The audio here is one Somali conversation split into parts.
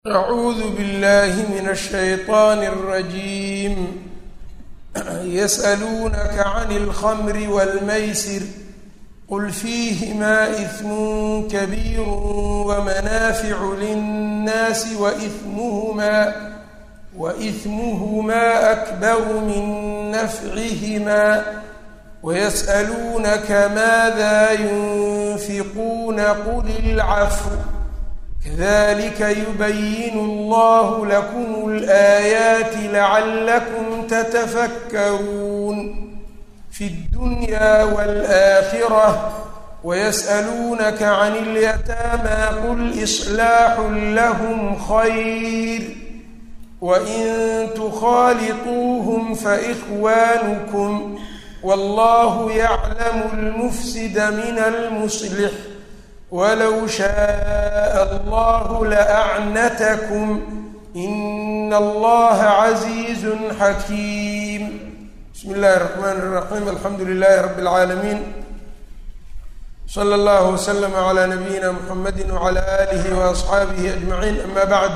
أعوذ بالله من الشيطان الرجيم يسألونك عن الخمر والميسر قل فيهما إثم كبير ومنافع للناس وإثمهما وإثمهما أكبر من نفعهما ويسألونك ماذا ينفقون قل العفو كذلك يبين الله لكم الآيات لعلكم تتفكرون في الدنيا والآخرة ويسألونك عن اليتامى قل إصلاح لهم خير وإن تخالطوهم فإخوانكم والله يعلم المفسد من المصلح ولو شاء الله لأعنتكم إن الله عزيز حكيم بسم الله الرحمن الرحيم الحمد لله رب العالمين صلى الله وسلم على نبينا محمد وعلى آله وأصحابه أجمعين أما بعد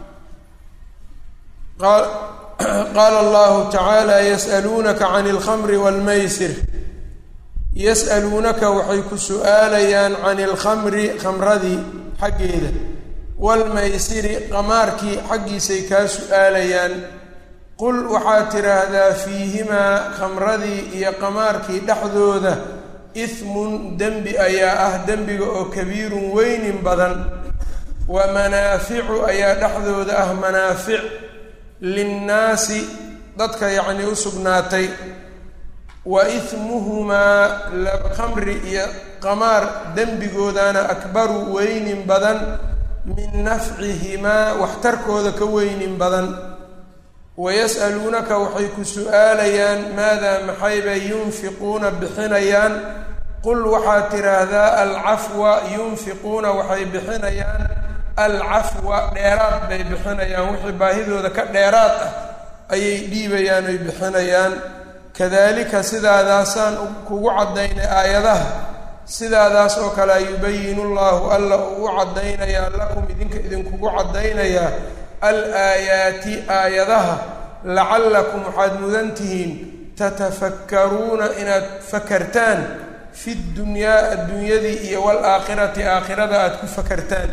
قال قال الله تعالى يسألونك عن الخمر والميسر yas'aluunaka waxay ku su-aalayaan can ilkhamri khamradii xaggeeda waalmaysiri qamaarkii xaggiisay kaa su-aalayaan qul waxaad tidhaahdaa fiihimaa khamradii iyo qamaarkii dhexdooda ismun dembi ayaa ah dembiga oo kabiirun weynin badan wa manaaficu ayaa dhexdooda ah manaafic linnaasi dadka yacnii u sugnaatay wa ismuhumaa khamri iyo qamaar dembigoodana akbaru weynin badan min nafcihimaa waxtarkooda ka weynin badan wayas'aluunaka waxay ku su-aalayaan maadaa maxaybay yunfiquuna bixinayaan qul waxaad tidhaahdaa alcafwa yunfiquuna waxay bixinayaan alcafwa dheeraad bay bixinayaan wixii baahidooda ka dheeraad ah ayay dhiibayaan oy bixinayaan kadalika sidaadaasaan kugu caddaynay aayadaha sidaadaas oo kale yubayinu llahu alla uu u caddaynayaa lakum idinka idinkugu caddaynayaa al aayaati aayadaha lacallakum waxaad mudan tihiin tatafakkaruuna inaad fakartaan fi dunyaa adduunyadii iyo waalaakhirati aakhirada aada ku fakartaan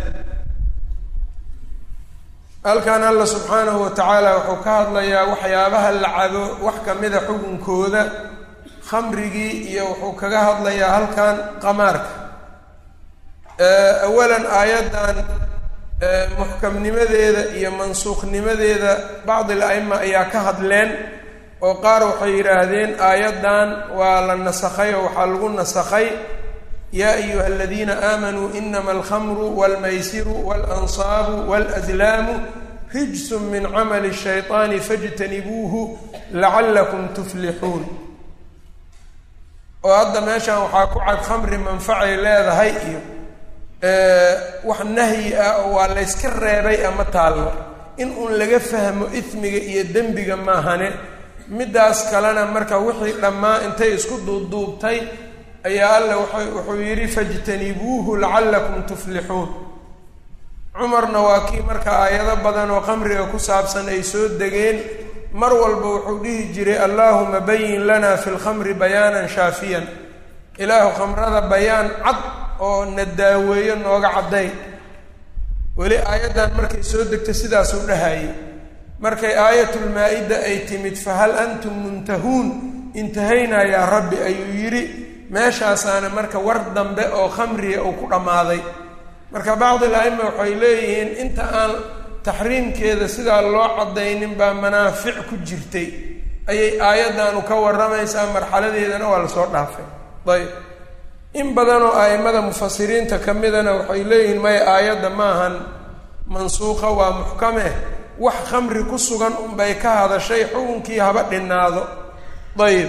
halkan alla subxaanahu wa tacaala wuxuu ka hadlayaa waxyaabaha la cabo wax kamida xukunkooda khamrigii iyo wuxuu kaga hadlayaa halkan qamaarka awalan aayaddan muxkamnimadeeda iyo mansuukhnimadeeda bacdi al-a'ima ayaa ka hadleen oo qaar waxay yidhaahdeen aayaddan waa la nasakhay oo waxaa lagu nasakhay yaa ayuha aladiina aamanuu inama alkhamru walmaysiru waalansaabu waalaslaamu rijsun min camali shayطaani fاjtanibuuhu lacallakum tuflixuun oo hadda meeshan waxaa ku cad khamri manfacay leedahay iyo wax nahyi ah oo waa layska reebay ama taallo in uun laga fahmo ismiga iyo dembiga maahane middaas kalena marka wixii dhammaa intay isku duubduubtay ayaa alla waay wuxuu yidhi fajtanibuuhu lacallakum tuflixuun cumarna waa kii marka aayado badan oo khamriga ku saabsan ay soo degeen mar walba wuxuu dhihi jiray allaahuma bayin lana fi lkhamri bayaanan shaafiyan ilaahu khamrada bayaan cad oo na daaweeyo nooga cadday weli aayaddan markay soo degto sidaasuu dhahayay markay aayatulmaa-ida ay timid fahal antum muntahuun intahaynaa yaa rabbi ayuu yidhi meeshaasaana marka war dambe oo khamriga uu ku dhammaaday marka bacdi al-a'ima waxay leeyihiin inta aan taxriimkeeda sidaa loo caddaynin baa manaafic ku jirtay ayay aayaddaanu ka warramaysaa marxaladeedana waa lasoo dhaafay ayb in badanoo a'imada mufasiriinta ka midana waxay leeyihiin maya aayadda maahan mansuuqa waa muxkame wax khamri ku sugan unbay ka hadashay xukunkii haba dhinaado ayb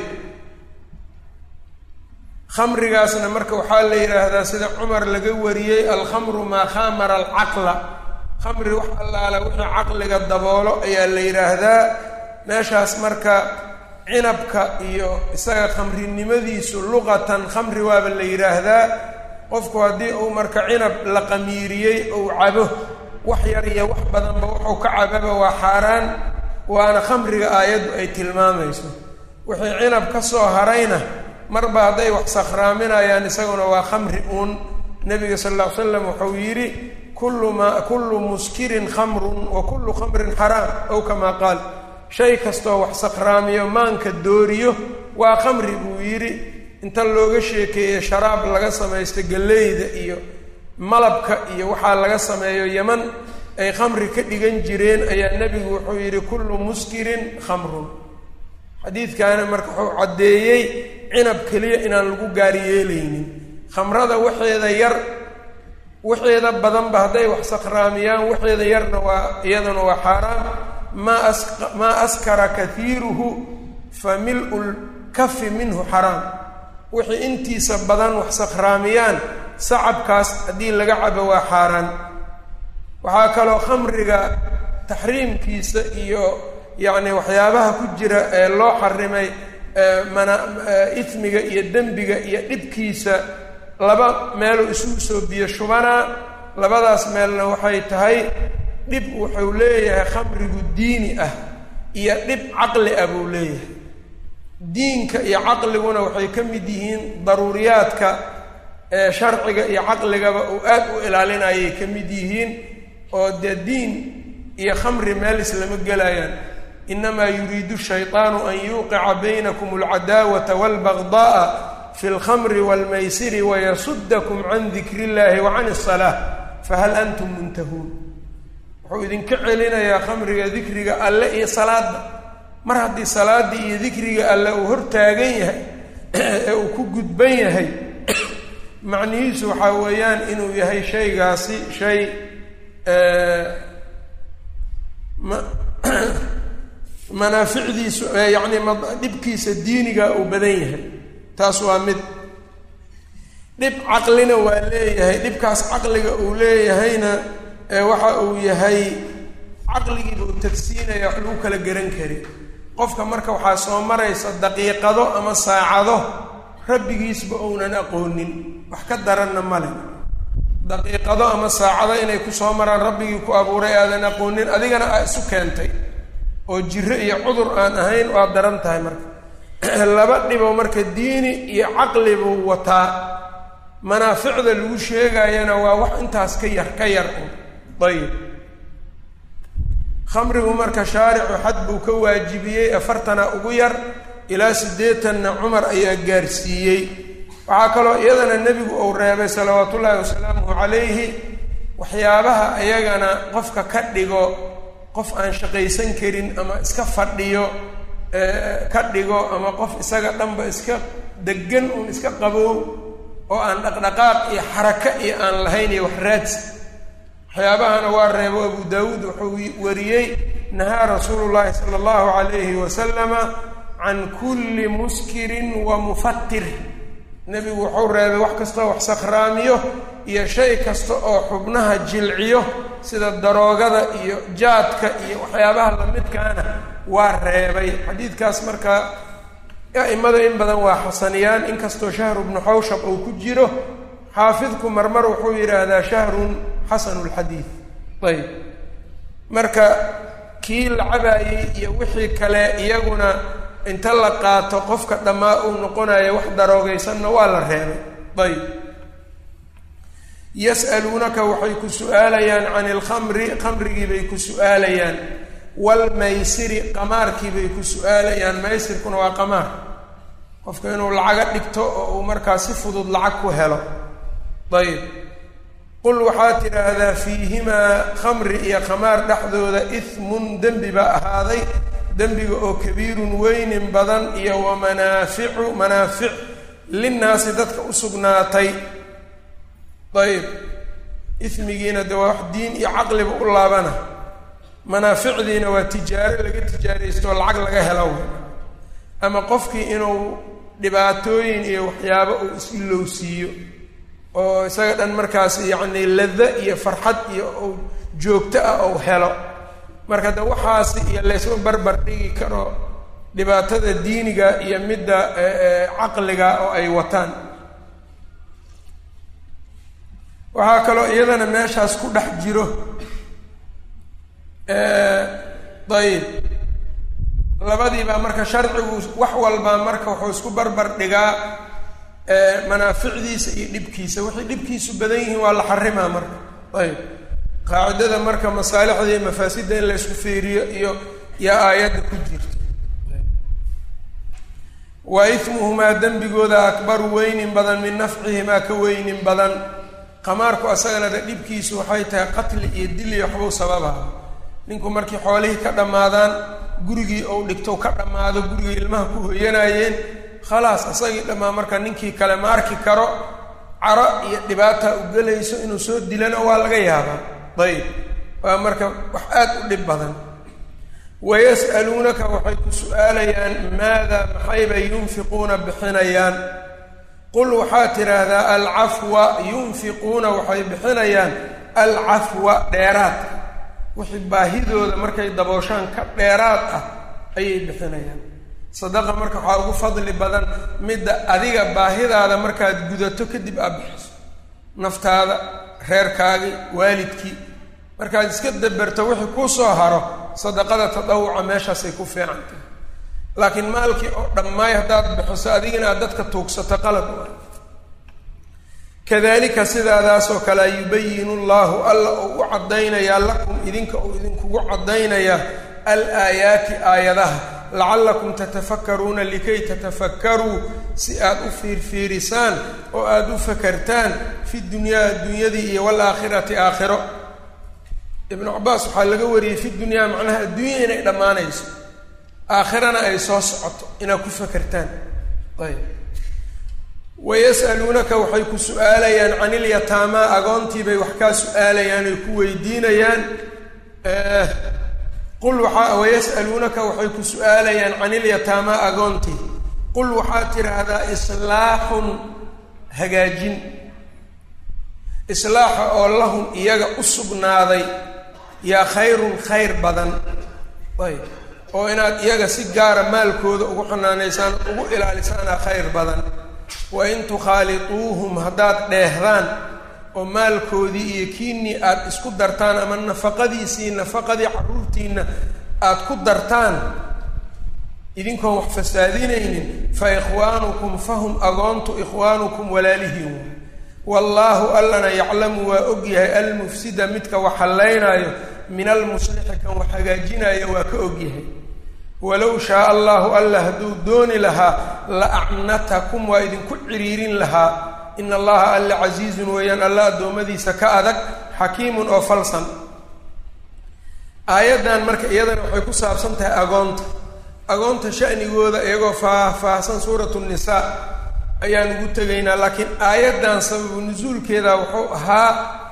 khamrigaasna marka waxaa la yidhaahdaa sida cumar laga wariyey alkhamru maa khamara alcaqla khamri wax allaala wixii caqliga daboolo ayaa la yidhaahdaa meeshaas marka cinabka iyo isaga khamrinimadiisu luqatan khamri waaba la yidhaahdaa qofku haddii uu marka cinab la qamiiriyey ou cabo wax yar iyo wax badanba wuxuu ka cababa waa xaaraan waana khamriga aayaddu ay tilmaamayso wixii cinab ka soo harayna marba hadday wax sakhraaminayaan isaguna waa khamri uun nabiga sal alla ly slam wuxuu yidhi kullu maa kullu muskirin khamrun wa kullu khamrin xaraam ow kamaa qaal shay kastoo wax sakhraamiyo maanka dooriyo waa khamri buu yidhi inta looga sheekeeye sharaab laga samaysto galleyda iyo malabka iyo waxaa laga sameeyo yeman ay khamri ka dhigan jireen ayaa nebigu wuxuu yidhi kullu muskirin khamrun xadiidkaana marka wuxuu caddeeyey cinab keliya inaan lagu gaari yeelaynin khamrada waxeeda yar waxeeda badanba hadday wax sakhraamiyaan waxeeda yarna waa iyaduna waa xaaraam maa as maa askara kaiiruhu fa mil-u lkafi minhu xaraam wixii intiisa badan wax sakhraamiyaan sacabkaas haddii laga cabo waa xaaraan waxaa kaloo khamriga taxriimkiisa iyo yacni waxyaabaha ku jira ee loo xarimay mana ismiga iyo dembiga iyo dhibkiisa laba meeluu isugu soo biyo shubanaa labadaas meelna waxay tahay dhib wuxuu leeyahay khamrigu diini ah iyo dhib caqli ah buu leeyahay diinka iyo caqliguna waxay ka mid yihiin daruuriyaadka ee sharciga iyo caqligaba uu aad u ilaalinayay ka mid yihiin oo dee diin iyo khamri meel islama gelayaan inamaa yuriidu shayطaanu an yuuqica baynakum alcadaawata walbagda'a fi اlkhamri wاlmaysiri wayasudakum can dikri اllahi wa can الsalaa fahal antum muntahuun wuxuu idinka celinayaa khamriga dikriga alle iyo salaadda mar haddii salaaddii iyo dikriga alle uu hortaagan yahay ee uu ku gudban yahay macnihiisu waxaa weeyaan inuu yahay shaygaasi shay ma manaaficdiisu yacni dhibkiisa diiniga uu badan yahay taas waa mid dhib caqlina waa leeyahay dhibkaas caqliga uu leeyahayna waxa uu yahay caqligiiba uu tagsiinaya wax lagu kala garan kari qofka marka waxaa soo maraysa daqiiqado ama saacado rabbigiisba ounan aqoonin wax ka daranna male daqiiqado ama saacado inay ku soo maraan rabbigii ku abuuray aadan aqoonin adigana aa isu keentay oo jiro iyo cudur aan ahayn waa daran tahay marka laba dhibo marka diini iyo caqli buu wataa manaaficda lagu sheegayana waa wax intaas ka yar ka yar un ayib khamrigu marka shaaricu xad buu ka waajibiyey afartana ugu yar ilaa siddeetanna cumar ayaa gaarsiiyey waxaa kaloo iyadana nebigu uu reebay salawaatu ullaahi wasalaamuhu calayhi waxyaabaha iyagana qofka ka dhigo qof aan shaqaysan karin ama iska fadhiyo ka dhigo ama qof isaga dhanba iska degan uun iska qabow oo aan dhaqdhaqaaq iyo xaraka iyo aan lahayn iyo wax raadsi waxyaabahana waa reebo abu daawuud wuxuu wariyey nahaa rasuulu llaahi sala allahu calayhi wasalama can kulli muskirin wa mufatir nebigu wuxuu reebay wax kastoo wax sakhraamiyo iyo shay kasta oo xubnaha jilciyo sida daroogada iyo jaadka iyo waxyaabaha lamidkaana waa reebay xadiidkaas marka a'imada in badan waa xasaniyaan inkastoo shahru bnu xawshab uu ku jiro xaafidku marmar wuxuu yidhaahdaa shahrun xasanu lxadiid ayb marka kii la cabaayey iyo wixii kale iyaguna inta la qaato qofka dhammaa uu noqonayo wax daroogaysanna waa la reebay ayb yas'aluunaka waxay ku su-aalayaan can ilkhamri khamrigii bay ku su-aalayaan waalmaysiri qamaarkii bay ku su-aalayaan maysirkuna waa qamaar qofka inuu lacaga dhigto oo uu markaa si fudud lacag ku helo ayb qul waxaad tidhaahdaa fiihimaa khamri iyo khamaar dhexdooda ismun dembi baa ahaaday dembiga oo kabiirun weynin badan iyo wa manaaficu manaafic linnaasi dadka u sugnaatay ayb ismigiina de waa wax diin iyo caqliba u laabana manaaficdiina waa tijaaro laga tijaaraysto oo lacag laga helo wey ama qofkii inuu dhibaatooyin iyo waxyaabo uu is-ilowsiiyo oo isaga dhan markaas yacni lada iyo farxad iyo u joogto ah ou helo marka de waxaasi iyo laysma barbar dhigi karo dhibaatada diiniga iyo midda caqliga oo ay wataan waxaa kaloo iyadana meeshaas ku dhex jiro ayib labadiibaa marka sharcigu wax walbaa marka wuxuu isku barbar dhigaa manaaficdiisa iyo dhibkiisa wixii dhibkiisu badan yihiin waa la xarimaa marka ayib qaacidada marka masaalixda iyo mafaasidda in laysku fiiriyo iyo yaa aayadda ku jirta wa ismuhumaa dembigooda akbaru weynin badan min nafcihimaa ka weynin badan qamaarku asagana de dhibkiisu waxay tahay qatli iyo dil iyo waxbuu sababaha ninku markii xoolihii ka dhammaadaan gurigii ou dhigto ka dhammaado gurigii ilmaha ku hoyanayeen khalaas asagii dhammaa marka ninkii kale ma arki karo caro iyo dhibaata u gelayso inuu soo dilana waa laga yaabaa ayib waa marka wax aad u dhib badan wayas'aluunaka waxay ku su-aalayaan maada maxaybay yunfiquuna bixinayaan qul waxaad tidhaahdaa alcafwa yunfiquuna waxay bixinayaan alcafwa dheeraadka wixii baahidooda markay dabooshaan ka dheeraad ah ayay bixinayaan sadaqa marka waxaa ugu fadli badan midda adiga baahidaada markaad gudato kadib aad bixiso naftaada reerkaagii waalidkii markaad iska daberto wixii kuu soo haro sadaqada tadawuca meeshaasay ku fiican tahay laakiin maalkii oo dhammaay haddaad bixiso adigina aad dadka tuugsato qalad u ah kadalika sidaadaasoo kale yubayinu llahu alla uu u caddaynayaa lakum idinka uu idinkugu caddaynayaa alaayaati aayadaha lacallakum tatafakkaruuna likay tatafakkaruu si aad u fiirfiirisaan oo aada u fakartaan fi dunyaa adduunyadii iyo waalaakhirati aakhiro ibnu cabaas waxaa laga wariyey fi dunyaa macnaha adduunya inay dhammaanayso aakhirana ay soo socoto inaad ku fakertaan ayb wayas'aluunaka waxay ku su-aalayaan can ilyataamaa agoontiibay wax kaa su-aalayaan ay ku weydiinayaan qul waxaa wayas'aluunaka waxay ku su-aalayaan can ilyataamaa agoontii qul waxaad tidhaahdaa islaaxun hagaajin islaaxa oo lahum iyaga u sugnaaday yaa khayrun khayr badan ayb oo inaad iyaga si gaara maalkooda ugu xanaanaysaan ugu ilaalisaana khayr badan wa in tukhaaliquuhum haddaad dheehdaan oo maalkoodii iyo kiinnii aad isku dartaan ama nafaqadiisii nafaqadii carruurtiinna aad ku dartaan idinkoon wax fasaadinaynin fa ikhwaanukum fahum agoontu ikhwaanukum walaalihiin wallaahu allana yaclamu waa ogyahay almufsida midka wax hallaynaayo min almuslixi kan wax hagaajinaayo waa ka ogyahay walow shaaa allahu alla hadduu dooni lahaa la acnatakum waa idinku ciriirin lahaa ina allaha alla casiizun weeyaan alla addoommadiisa ka adag xakiimun oo falsan aayaddan marka iyadana waxay ku saabsan tahay agoonta agoonta sha'nigooda iyagoo faah-faahsan suuratu nisaa ayaan ugu tegaynaa laakiin aayaddan sababu nusuulkeeda wuxuu ahaa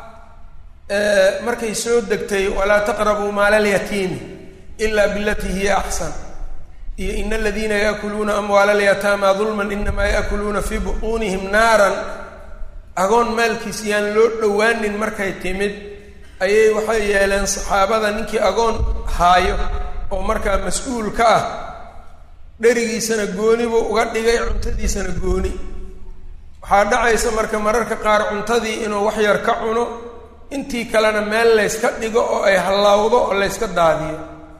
markay soo degtay walaa taqrabuu maala alyatiimi ila bilatii hiya axsan iyo ina aladiina yaakuluuna amwaala alyataama dulman inamaa yaakuluuna fii buquunihim naaran agoon maalkiis yaan loo dhowaanin markay timid ayay waxay yeeleen saxaabada ninkii agoon haayo oo markaa mas-uul ka ah dherigiisana gooni buu uga dhigay cuntadiisana gooni waxaa dhacaysa marka mararka qaar cuntadii inuu wax yar ka cuno intii kalena meel layska dhigo oo ay hallawdo oo layska daadiyo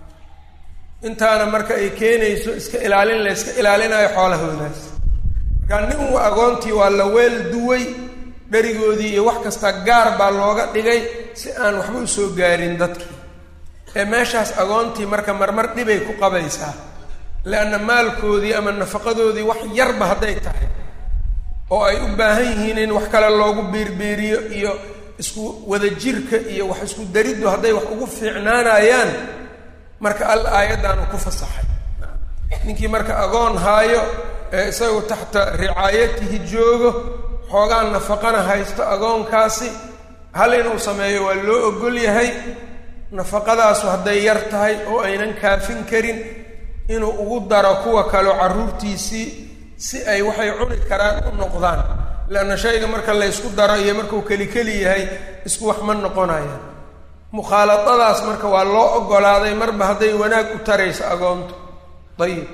intaana marka ay keenayso iska ilaalin layska ilaalinayo xoolahoodaas markaa nin wa agoontii waa la weel duway dherigoodii iyo wax kasta gaar baa looga dhigay si aan waxba usoo gaarin dadkii ee meeshaas agoontii marka marmar dhibay ku qabaysaa leanna maalkoodii ama nafaqadoodii wax yarba hadday tahay oo ay u baahan yihiin in wax kale loogu biirbiiriyo iyo isku wada jirka iyo wax isku dariddu hadday wax ugu fiicnaanayaan marka al aayaddaanu ku fasaxay ninkii marka agoon haayo ee isagu taxta ricaayatihi joogo xoogaan nafaqana haysto agoonkaasi hal inuu sameeyo waa loo ogol yahay nafaqadaasu hadday yar tahay oo aynan kaafin karin inuu ugu daro kuwa kaleo carruurtiisii si ay waxay cuni karaan u noqdaan leanna shayga marka laysku daro iyo markuu keli keli yahay isku wax ma noqonaya mukhaaladadaas marka waa loo ogolaaday marba hadday wanaag u tarayso agoonto ayib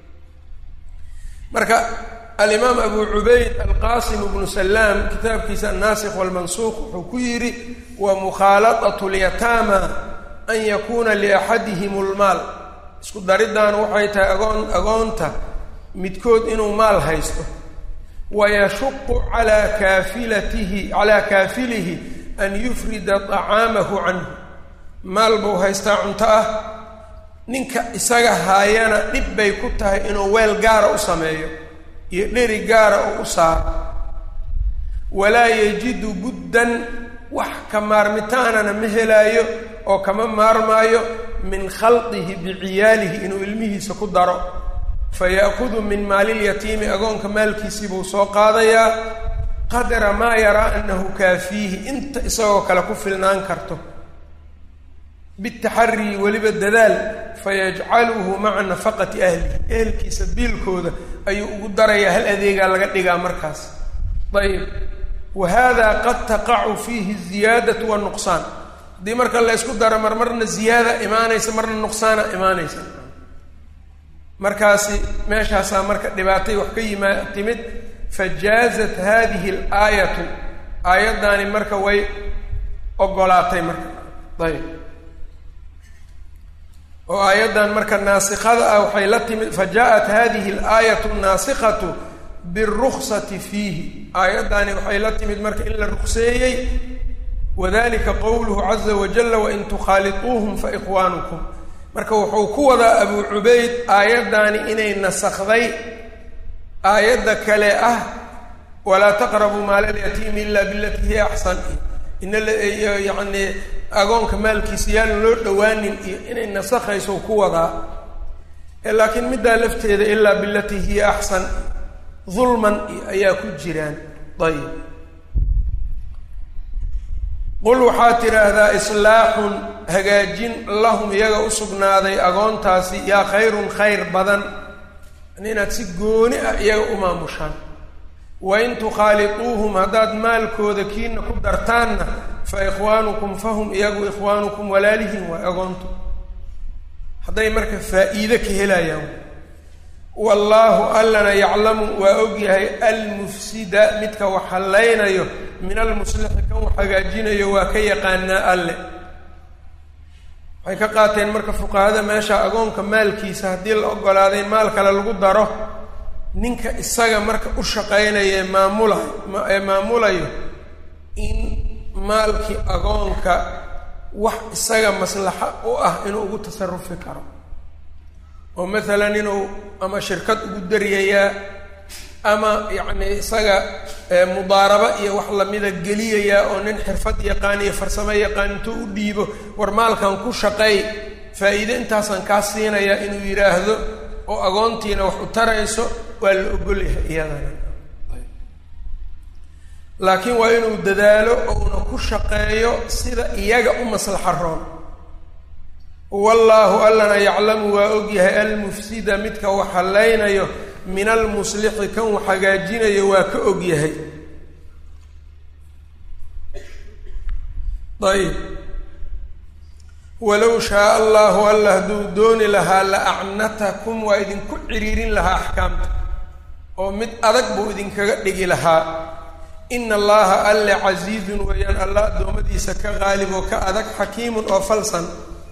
marka alimaam abu cubayd alqasim bnu salaam kitaabkiisa annaasikh walmansuuq wuxuu ku yidhi wa mukhaaladatu lyataama an yakuuna liaxadihim lmaal isku dariddan waxay tahay agoon agoonta midkood inuu maal haysto wayashuqu calaa kaafilatihi calaa kaafilihi an yufrida طacaamahu canhu maal buu haystaa cunto ah ninka isaga haayana dhib bay ku tahay inuu weel gaara u sameeyo iyo dheri gaara oo u saaro walaa yajidu buddan wax ka maarmitaanana ma helaayo oo kama maarmaayo min khalqihi biciyaalihi inuu ilmihiisa ku daro faya'kudu min maalilyatiimi agoonka maalkiisii buu soo qaadayaa qadra maa yaraa annahu kaafiihi inta isagoo kale ku filnaan karto bitaxarii weliba dadaal fayajcaluhu maca nafaqati ahlihi ehelkiisa biilkooda ayuu ugu darayaa hal adeegaa laga dhigaa markaas ayib wa hada qad taqacu fiihi ziyaadatu wanuqsaan haddii marka la ysku daro mar marna ziyaada imaanaysa marna nuqsaana imaanaysa markaasi meeshaasaa marka dhibaatay wax ka yimaa timid fajaazat hadihi alaayatu aayaddaani marka way ogolaatay marka ayb oo aayaddan marka naasikada ah waxay la timid fajaءat hadihi alaayatu naasikatu biاruksati fiihi aayaddaani waxay la timid marka in la rukseeyey wadalika qowluhu caza wajala wain tukhaaliطuuhum faikhwaanukum marka wuxuu ku wadaa abu cubayd aayaddaani inay nasakday aayadda kale ah walaa taqrabuu maala lyatiimi ila bilatii hiya axsan yani agoonka maalkiisa yaalan loo dhowaanin iyo inay nasakhayso ku wadaa laakiin middaa lafteeda ilaa bilatii hiya axsan dulman ayaa ku jiraan ayib qul waxaad tidhaahdaa islaaxun hagaajin lahum iyaga u sugnaaday agoontaasi yaa khayrun khayr badan inaad si gooni ah iyaga u maamushaan wain tukhaaliquuhum haddaad maalkooda kiina ku dartaanna fa ikhwaanukum fahum iyagu ikhwaanukum walaalihiin waa agoontu hadday marka faa-iide ka helayaan wallaahu allana yaclamu waa ogyahay almufsida midka wax hallaynayo min almuslixi kan wax hagaajinayo waa ka yaqaanaa alle waxay ka qaateen marka fuqahada meesha agoonka maalkiisa haddii la ogolaaday maal kale lagu daro ninka isaga marka u shaqaynaya ee maamulayo ee maamulayo in maalkii agoonka wax isaga maslaxa u ah inuu ugu tasarufi karo oo maalan inuu ama shirkad ugu daryayaa ama yacni isaga mudaaraba iyo wax lamida geliyayaa oo nin xirfad yaqaan iyo farsamo yaqaan intuu u dhiibo war maalkan ku shaqeey faa-iide intaasaan kaa siinayaa inuu yidhaahdo oo agoontiina wax u tarayso waa la ogolyahay iyadana laakiin waa inuu dadaalo ouna ku shaqeeyo sida iyaga u maslaxa roon wallaahu allana yaclamu waa ogyahay almufsida midka wax hallaynayo min almuslixi kan wax hagaajinayo waa ka ogyahay ayb walow shaaa allahu alla hadduu dooni lahaa la acnatakum waa idinku ciriirin lahaa axkaamta oo mid adag buu idinkaga dhigi lahaa ina allaha alle casiizun weeyaan alla addoommadiisa ka qaalib oo ka adag xakiimun oo falsan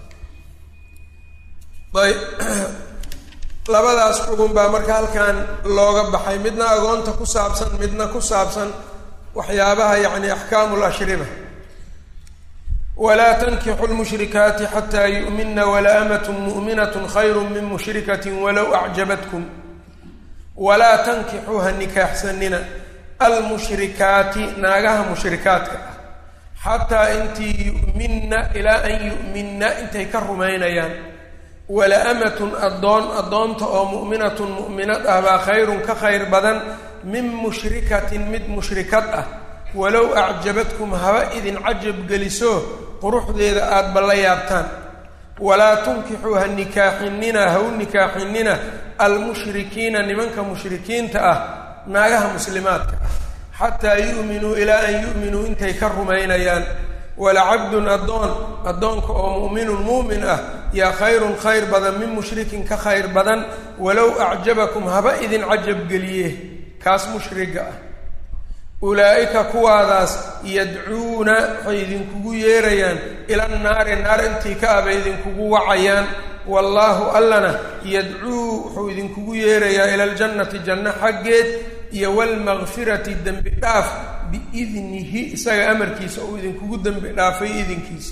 ayb labadaas xugun baa marka halkan looga baxay midna agoonta ku saabsan midna ku saabsan waxyaabaha yacni axkaamu lashriba walaa tankixu lmushrikaati xataa yu'mina wala amat mu'minat khayru min mushrikati walow acjabatkum walaa tankixuu ha nikaaxsanina almushrikaati naagaha mushrikaadka ah xataa intii yu'minna ilaa an yu'minna intay ka rumaynayaan wala amatun addoon addoonta oo mu'minatun mu'minad ah baa khayrun ka khayr badan min mushrikatin mid mushrikad ah walow acjabadkum haba idin cajab geliso quruxdeeda aadba la yaabtaan walaa tunkixuu ha nikaaxinina ha u nikaaxinina almushrikiina nimanka mushrikiinta ah naagaha muslimaadka ah xataa yu'minuu ilaa an yu'minuu intay ka rumaynayaan walacabdun addoon addoonka oo mu'minun muumin ah yaa khayrun khayr badan min mushrikin ka khayr badan walow acjabakum haba idin cajab geliye kaas mushriga ah ulaa'ika kuwaadaas yadcuuna waxay idinkugu yeerayaan ila naari naar intii ka abay idinkugu wacayaan wallaahu allana yadcuu wuxuu idinkugu yeerayaa ila aljannati janno xaggeed iyo walmakfirati dembi dhaaf biidnihi isaga amarkiisa uu idinkugu dembi dhaafay idinkiisa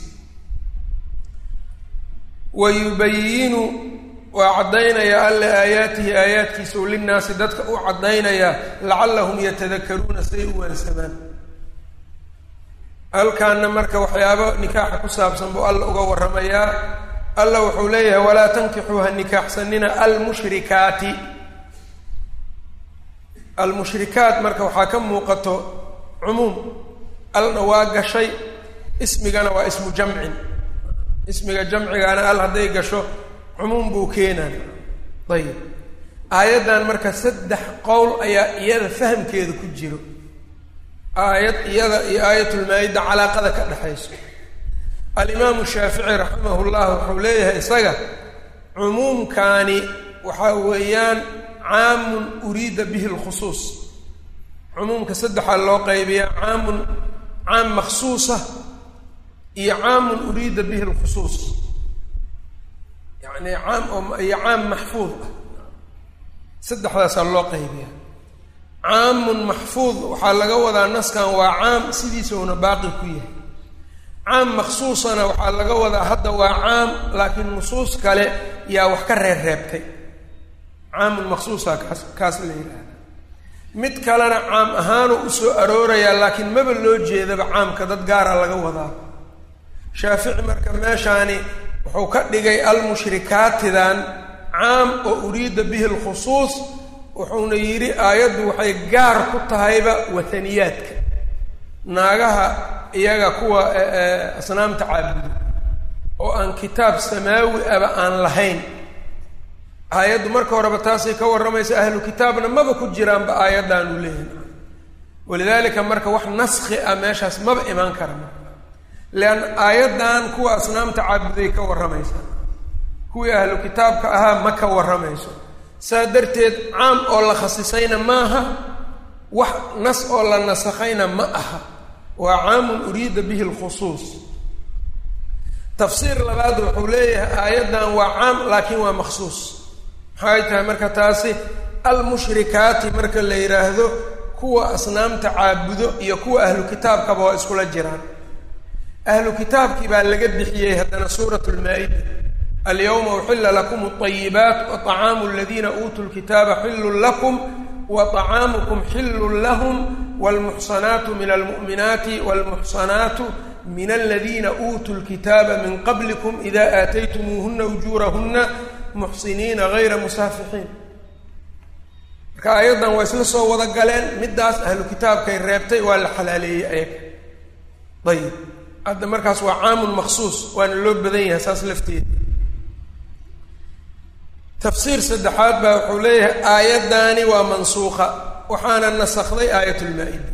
wa yubayinu waa caddaynayaa alle aayaatihi aayaadkiisa u linnaasi dadka u caddaynayaa lacallahum yatadakaruuna siday u waansamaan halkaana marka waxyaabo nikaaxa ku saabsan buu alla uga warramayaa alla wuxuu leeyahay walaa tankixuu ha nikaaxsanina almushrikaati almushrikaat marka waxaa ka muuqato cumuum alna waa gashay ismigana waa ismu jamcin ismiga jamcigaana al hadday gasho cumuum buu keenaan ayib aayaddan marka saddex qowl ayaa iyada fahamkeeda ku jiro aayad iyada iyo aayatulmaa-ida calaaqada ka dhexayso alimaamu shaafici raximah llah wuxuu leeyahay isaga cumuumkaani waxaa weeyaan caamun uriida bihi lkhusuus cumuumka saddexaa loo qaybiyaa caamun caam maksuusa iyo caamun uriida bihi lkhusuus yacni caam oo iyo caam maxfuud ah saddexdaasaa loo qaybiyaa caamun maxfuud waxaa laga wadaa naskan waa caam sidiisuna baaqi ku yahay caam maksuusana waxaa laga wadaa hadda waa caam laakiin nusuus kale yaa wax ka reer reebtay caamun maksuusa kaas kaas la yidhaahda mid kalena caam ahaanu usoo aroorayaa laakiin maba loo jeedaba caamka dad gaara laga wadaa shaafici marka meeshaani wuxuu ka dhigay almushrikaatidan caam oo uriida bihi lkhusuus wuxuuna yidhi aayaddu waxay gaar ku tahayba wataniyaadka naagaha iyaga kuwa asnaamta caabudo oo aan kitaab samaawi aba aan lahayn aayaddu marka horeba taasay ka warramaysa ahlu kitaabna maba ku jiraanba aayaddaanu leeyahay walidaalika marka wax naskhi ah meeshaas maba imaan kara marka leanna aayaddan kuwa asnaamta caabuday ka warramaysaa kuwii ahlu kitaabka ahaa ma ka warramayso saa darteed caam oo la khasisayna maaha wax nas oo la nasakhayna ma aha waa caamun uriida bihi lkhusuus tafsiir labaad wuxuu leeyahay aayaddan waa caam laakiin waa maksuus maxay tahay marka taasi almushrikaati marka la yidhaahdo kuwa asnaamta caabudo iyo kuwa ahlu kitaabkaba waa iskula jiraan ahlu kitaabkii baa laga bixiyey haddana suurat lmaa-ida alyawma uxila lakum alayibaat wa طacaamu aladiina uutuu lkitaaba xilun lakum wa طacaamukum xilun lahum wاlmuxsanaatu min almu'minaati wاlmuxsanaatu min aladiina uutuu lkitaaba min qablikum ida aataytumuuhuna ujuurahuna muxsiniina gayra musaafixiin marka aayaddan waa isla soo wada galeen middaas ahlu kitaabkay reebtay waa la xalaaleeyey ayaga ayib hadda markaas waa caamun maksuus waana loo badan yahay saas lafteeda tafsiir saddexaad baa wuxuu leeyahay aayaddaani waa mansuuqa waxaana nasakday aayatulmaa-ida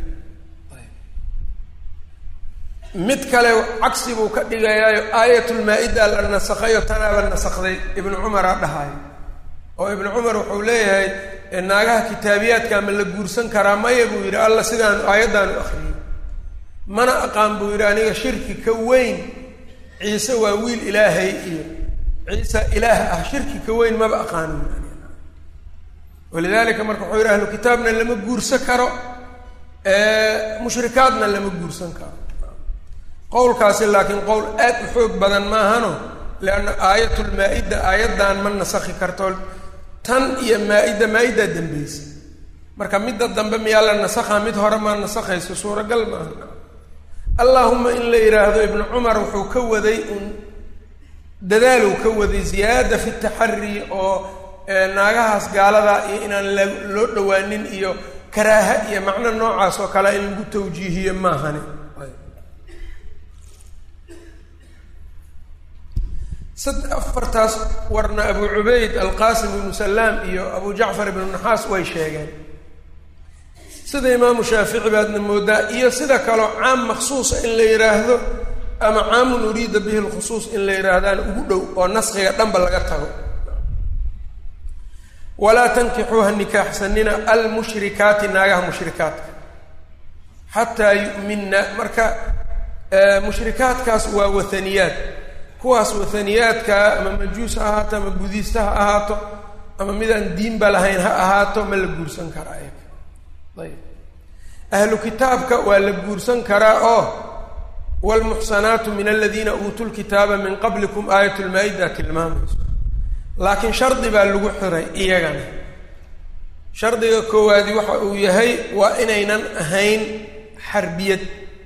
mid kale cagsi buu ka dhigayaayo aayatulmaa-ida la nasakhayo tanaaba nasakday ibnu cumaraa dhahayo oo ibnu cumar wuxuu leeyahay naagaha kitaabiyaadka ma la guursan karaa maya buu yidhi alla sidaanu aayaddaanu akhriyey mana aqaan buu yidhi aniga shirki ka weyn ciise waa wiil ilaahay iyo ciisa ilaah ah shirki ka weyn maba aqaano walidaalika marka wuxuu yidhi ahlu kitaabna lama guursan karo mushrikaadna lama guursan karo qowlkaasi laakiin qowl aad u xoog badan maahano leanna aayatulmaa-ida aayaddan ma nasakhi karto tan iyo maa-ida maa-idaa dambeysa marka midda dambe miyaa la nasakhaa mid hore maa nasakhayso suuragal maaha allaahuma in la yidhaahdo ibnu cumar wuxuu ka waday un dadaaluu ka waday ziyaada fi taxari oo naagahaas gaalada iyo inaan la loo dhawaanin iyo karaaha iyo macno noocaas oo kale in lagu tawjiihiyo maahani sad afartaas warna abu cubayd alqaasim ibnu salaam iyo abu jacfar ibnu naxaas way sheegeen sida imaamu shaafici baadna moodaa iyo sida kaloo caam maksuusa in la yidhaahdo ama caamun uriida bihi lkhusuus in la yidhaahdaan ugu dhow oo naskiga dhanba laga tago walaa tankixuuha nikaaxsanina almushrikaati naagaha mushrikaadka xataa yu'minna marka mushrikaadkaas waa wathaniyaad kuwaas wathaniyaadkaa ama majuus ha ahaato ama budiista ha ahaato ama midaan diinba lahayn ha ahaato ma la guursan karaa ayaga ayb ahlu kitaabka waa la guursan karaa oo wlmuxsanaatu min aladiina uutuu lkitaaba min qablikum aayat lmaa-ida tilmaamayso laakiin shardi baa lagu xiray iyagana shardiga koowaadi waxa uu yahay waa inaynan ahayn xarbiyad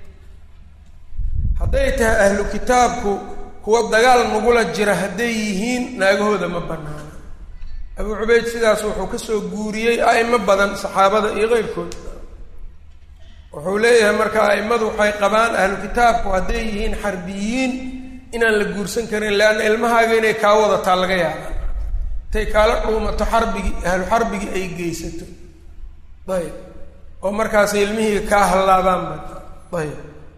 hadday tahay ahlu kitaabku kuwa dagaal nagula jira hadday yihiin naagahooda ma banaana abuu cubayd sidaas wuxuu kasoo guuriyey a'imo badan saxaabada iyo keyrkood wuxuu leeyahay marka a'immadu waxay qabaan ahlu kitaabku hadday yihiin xarbiyiin inaan la guursan karin leanna ilmahaaga inay kaa wadataa laga yaaba intay kaala dhuumato xarbigii ahlu xarbigii ay geysato ayb oo markaasay ilmihii kaa hallaabaanba ayb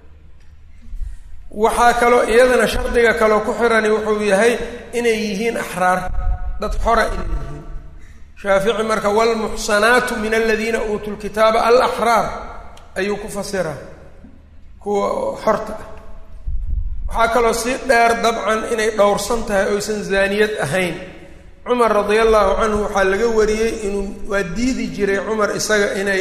waxaa kaloo iyadana shardiga kaloo ku xirani wuxuu yahay inay yihiin axraar dad xora inay yihiin shaafici marka wlmuxsanaatu min aladiina uutuu lkitaaba alaxraar ayuu ku fasiraa kuwa xorta ah waxaa kaloo si dheer dabcan inay dhowrsan tahay oysan zaaniyad ahayn cumar radia allahu canhu waxaa laga wariyey inuu waa diidi jiray cumar isaga inay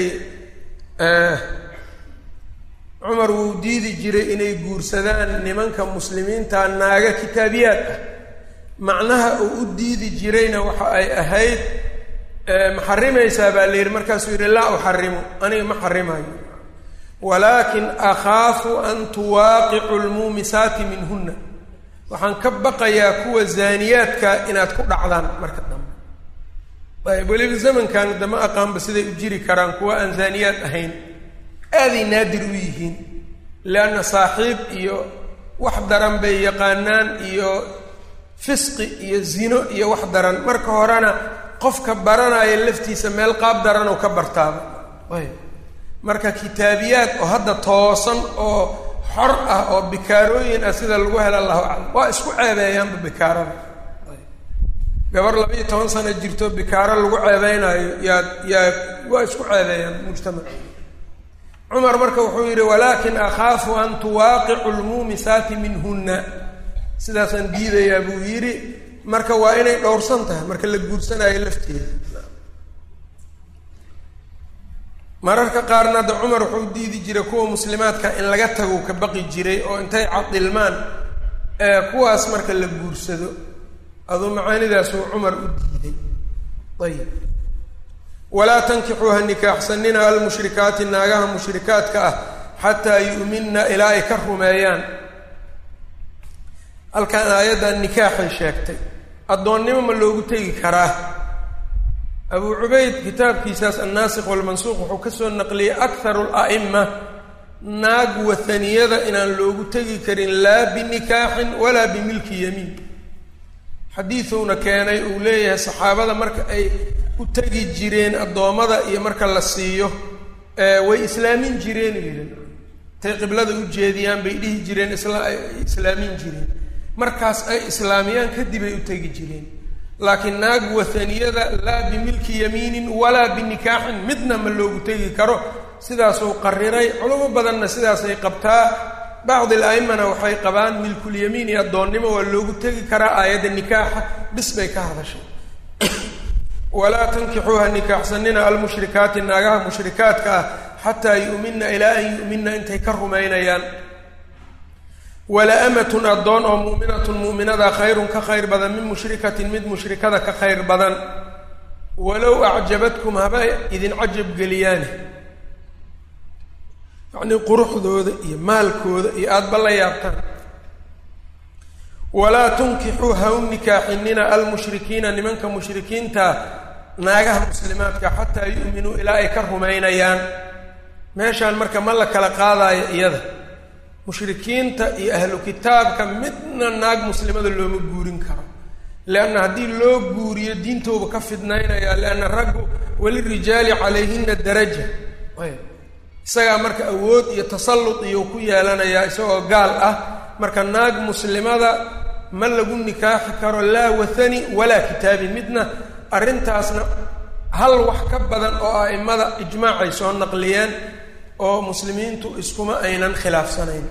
cumar wuu diidi jiray inay guursadaan nimanka muslimiinta naaga kitaabiyaad ah macnaha uu u diidi jirayna waxa ay ahayd ma xarimaysaa baa la yidhi markaasuu yidhi laa uxarimu aniga ma xarimayo walaakin akhaafu an tuwaaqicu lmuumisaati minhunna waxaan ka baqayaa kuwa zaaniyaadka inaad ku dhacdaan marka dambe ayb weliba zamankan dama aqaanba siday u jiri karaan kuwa aan zaaniyaad ahayn aaday naadir u yihiin leanna saaxiib iyo wax daran bay yaqaanaan iyo fisqi iyo zino iyo wax daran marka horena qofka baranaya laftiisa meel qaab daran oo ka bartaaba ayb marka kitaabiyaad oo hadda toosan oo xor ah oo bikaarooyin ah sida lagu hela allahu aclam waa isku ceebeeyaanba bikaarada gabar laba iyo toban sano jirto bikaaro lagu ceebeynayo yaad yaa waa isku ceebeeyaan mujtamac cumar marka wuxuu yidhi walaakin akhaafu an tuwaaqicu lmuumisaati minhunna sidaasaan diidayaa buu yidhi marka waa inay dhowrsan tahay marka la guursanayo lafteeda mararka qaarna hadda cumar wuxuu diidi jiray kuwa muslimaadka in laga tago ka baqi jiray oo intay cadilmaan kuwaas marka la guursado aduu macaanidaasuu cumar u diiday ayib walaa tankixuu ha nikaaxsanina almushrikaati naagaha mushrikaadka ah xataa yu'minna ilaa ay ka rumeeyaan halkan aayaddan nikaaxay sheegtay addoonnimo ma loogu tegi karaa abuu cubayd kitaabkiisaas annaasikh walmansuuq wuxuu ka soo naqliyey akharu ala'ima naag wathaniyada inaan loogu tegi karin laa binikaaxin walaa bimilki yamiin xadiiduuna keenay uu leeyahay saxaabada marka ay u tegi jireen addoommada iyo marka la siiyo way islaamin jireen yidhi intay qiblada u jeediyaan bay dhihi jireen isla ay islaamin jireen markaas ay islaamiyaan kadib ay u tegi jireen laakiin naag wathaniyada laa bimilki yamiinin walaa binikaaxin midna ma loogu tegi karo sidaasuu qariray culamo badanna sidaasay qabtaa bacdi al-a'imana waxay qabaan milkulyamiin iyo addoonnimo waa loogu tegi karaa aayadda nikaaxa bis bay ka hadashay walaa tankixuuha nikaaxsanina almushrikaati naagaha mushrikaadka ah xataa yu'minna ilaa an yu'minna intay ka rumaynayaan wala amatun addoon oo muuminatun muuminada khayrun ka khayr badan min mushrikatin mid mushrikada ka khayr badan walow acjabadkum haba idin cajab geliyaane yacnii quruxdooda iyo maalkooda iyo aadaba la yaabtaan walaa tunkixuu ha u nikaaxinina almushrikiina nimanka mushrikiinta naagaha muslimaadka xataa yu'minuu ilaa ay ka rumaynayaan meeshaan marka ma la kala qaadaayo iyada mushrikiinta iyo ahlu kitaabka midna naag muslimada looma guurin karo leanna haddii loo guuriyo diintooba ka fidnaynaya leanna raggu walirijaali calayhina daraja isagaa marka awood iyo tasallud iyo ku yeelanayaa isagoo gaal ah marka naag muslimada ma lagu nikaaxi karo laa wathani walaa kitaabi midna arrintaasna hal wax ka badan oo a'imada ijmaacay soo naqliyeen oo muslimiintu iskuma aynan khilaafsanayn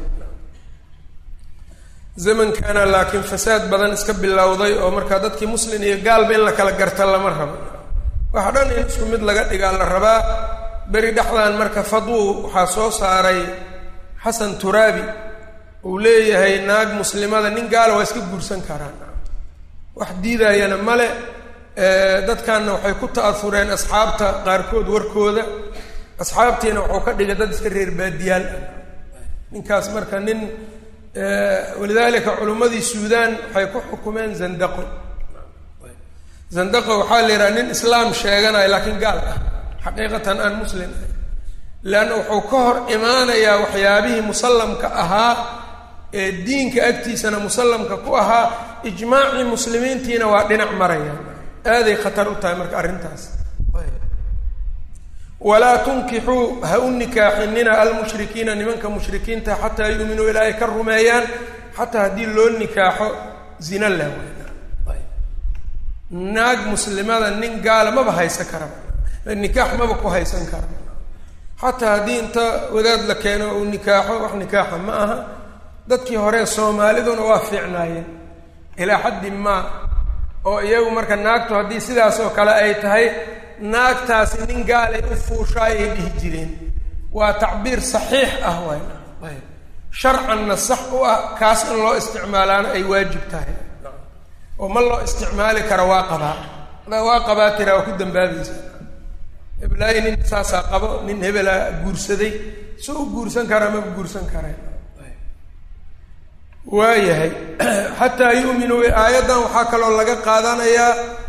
zamankana laakiin fasaad badan iska bilowday oo markaa dadkii muslim iyo gaalba in la kala garta lama rabo waxa dhan in isku mid laga dhigaa la rabaa beri dhexdan marka fadwu waxaa soo saaray xasan turaabi uu leeyahay naag muslimada nin gaala waa iska guursan karaan wax diidayana male dadkanna waxay ku ta'aureen asxaabta qaarkood warkooda asxaabtiina wuxuu ka dhigay dad iska reer baadiyaal ah ninkaas marka nin walidaalika culimmadii suudaan waxay ku xukumeen zandaqo zandaqo waxaa la yidhaha nin islaam sheeganayo laakiin gaal ah xaqiiqatan aan muslim ahay leanna wuxuu ka hor imaanayaa waxyaabihii musallamka ahaa ee diinka agtiisana musallamka ku ahaa ijmaacii muslimiintiina waa dhinac maraya aaday khatar u tahay marka arrintaas walaa tunkixuu ha u nikaaxinina almushrikiina nimanka mushrikiinta xataa yuuminuu ilaa ay ka rumeeyaan xataa haddii loo nikaaxo zina leh naag muslimada nin gaala maba haysan karaba nikaax maba ku haysan kara xataa haddii inta wadaad la keeno uu nikaaxo wax nikaaxa ma aha dadkii hore soomaaliduna waa fiicnaayeen ilaa xaddi maa oo iyagu marka naagtu haddii sidaas oo kale ay tahay naagtaasi nin gaalay u fuushaay ay dhihi jireen waa tacbiir saxiix ah waay ayb sharcanna sax u ah kaas in loo isticmaalaana ay waajib tahay oo ma loo isticmaali karo waa qabaa adaa waa qabaa tiraa waa ku dambaabaysa heblaay nin saasaa qabo nin hebelaa guursaday si u guursan karaa maba guursan kareen waayahay xataa yu'minuu aayaddan waxaa kaloo laga qaadanayaa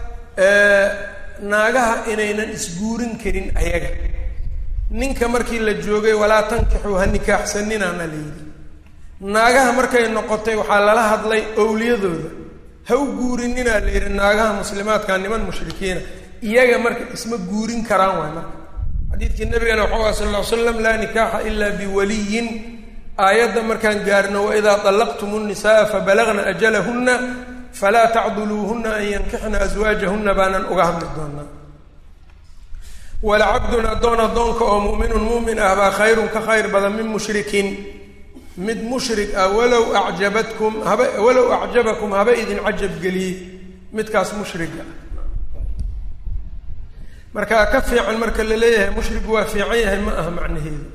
naagaha inaynan isguurin karin ayaga ninka markii la joogay walaa tankixuu ha nikaaxsaninaana la yidhi naagaha markay noqotay waxaa lala hadlay owliyadooda ha u guurininaa la yidhi naagaha muslimaadka niman mushrikiina iyaga marka isma guurin karaan waay marka xadiidkii nabigana waxau ah sal ll ly slam laa nikaaxa ila biwaliyin aayadda markaan gaarno waidaa طallaqtum الnisaءa fabalagna ajalahuna falaa tacduluuhuna an yankixna aswaajahuna baanan uga hadli doonaa walacabdun addoon addoonka oo mu'minun mu'min ah baa khayrun ka khayr badan min mushrikin mid mushrik ah walow ajabatkum haba walow acjabakum haba idin cajab geliyey midkaas mushriga marka ka fiican marka la leeyahay mushrigu waa fiican yahay ma aha macnaheedu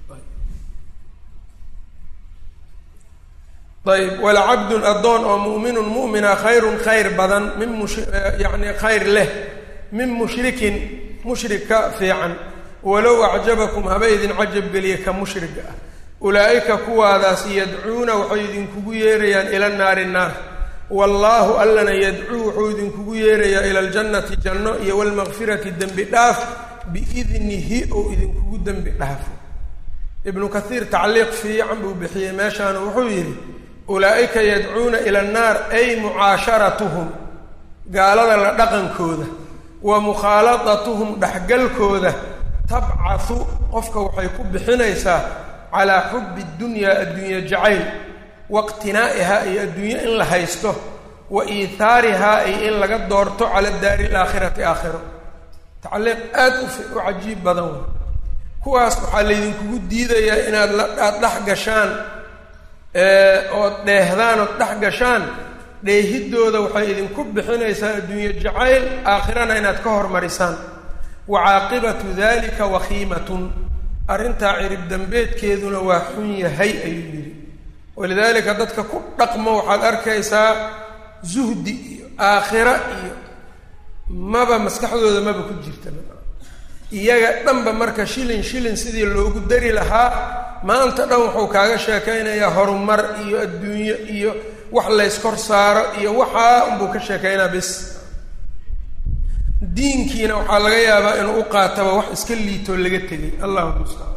ayb walacabdun addoon oo mu'minun mu'mina khayrun khayr badan min mush yacni khayr leh min mushrikin mushrik ka fiican walow acjabakum haba idin cajab geliya ka mushriga ah ulaa'ika kuwaadaas yadcuuna waxay idinkugu yeerayaan ila naari naar wallaahu allana yadcuu wuxuu idinkugu yeerayaa ila aljannati janno iyo walmaqfirati dembi dhaaf biidnihi ou idinkugu dembi dhaafo ibnu kathiir tacliiq fiican buu bixiyey meeshaana wuxuu yidhi ulaa'ika yadcuuna ila annaar ay mucaasharatuhum gaalada la dhaqankooda wa mukhaaladatuhum dhexgalkooda tabcahu qofka waxay ku bixinaysaa calaa xubbi dunyaa addunya jacayl waqtinaa'ihaa iyo adduunye in la haysto wa iithaarihaa iyo in laga doorto cala daari alaakhirati aakhiro tacliiq aad u u cajiib badan wey kuwaas waxaa laydinkugu diidayaa inaad la aad dhex gashaan ood dheehdaan ood dhex gashaan dheehiddooda waxay idinku bixinaysaa adduunye jacayl aakhirana inaad ka hormarisaan wa caaqibatu dalika wakhiimatun arrintaa cirib dambeedkeeduna waa xun yahay ayuu yidhi walidaalika dadka ku dhaqmo waxaad arkaysaa zuhdi iyo aakhira iyo maba maskaxdooda maba ku jirta iyaga dhanba marka shilin shilin sidii loogu dari lahaa maanta dhan wuxuu kaaga sheekaynayaa horumar iyo adduunyo iyo wax layskor saaro iyo waxaa unbuu ka sheekaynaa bis diinkiina waxaa laga yaabaa inuu u qaataba wax iska liitoo laga tegay allahu mustacaan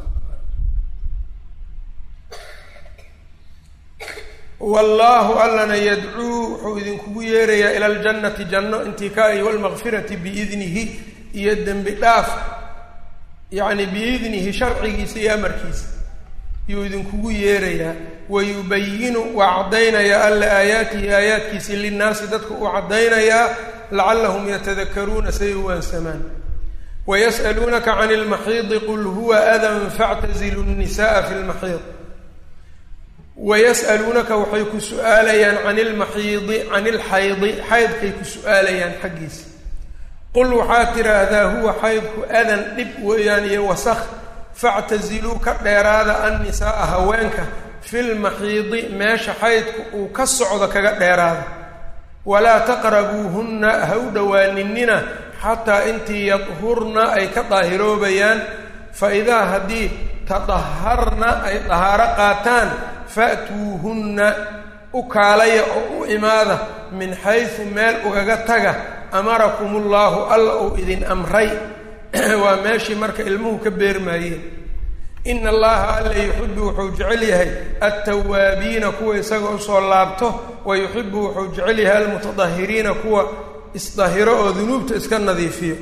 wallaahu allana yadcuu wuxuu idinkugu yeerayaa ila aljannati janno intikaa-i walmaqfirati biidnihi iyo dembi dhaaf yacni biidnihi sharcigiisa iyo amarkiisa yuu idinkugu yeerayaa wayubayinu waa caddaynayaa alla aayaatihi aayaadkiisi linnaasi dadku uu caddaynayaa lacallahum yatadakaruuna say u waansamaan wayas'aluunaka can ilmaxiidi qul huwa adan factazilu nnisa'a fi lmaxiid wayas'aluunaka waxay ku su-aalayaan can ilmaxiidi can ilxaydi xaydkay ku su-aalayaan xaggiisa qul waxaad tidhaahdaa huwa xaydku adan dhib weeyaan iyo wasakh factaziluu ka dheeraada annisaaa haweenka filmaxiidi meesha xaydku uu ka socdo kaga dheeraada walaa taqrabuuhunna ha u dhowaaninina xataa intii yadhurna ay ka daahiroobayaan fa idaa haddii tadaharna ay dahaaro qaataan fa'tuuhunna u kaalaya oo u imaada min xaysu meel ugaga taga amarakum ullaahu alla uu idin amray waa meeshii marka ilmuhu ka beermaayeen ina allaha alla yuxibu wuxuu jecel yahay altawaabiina kuwa isaga usoo laabto wa yuxibu wuxuu jecel yahay almutadahiriina kuwa isdahiro oo dunuubta iska nadiifiyo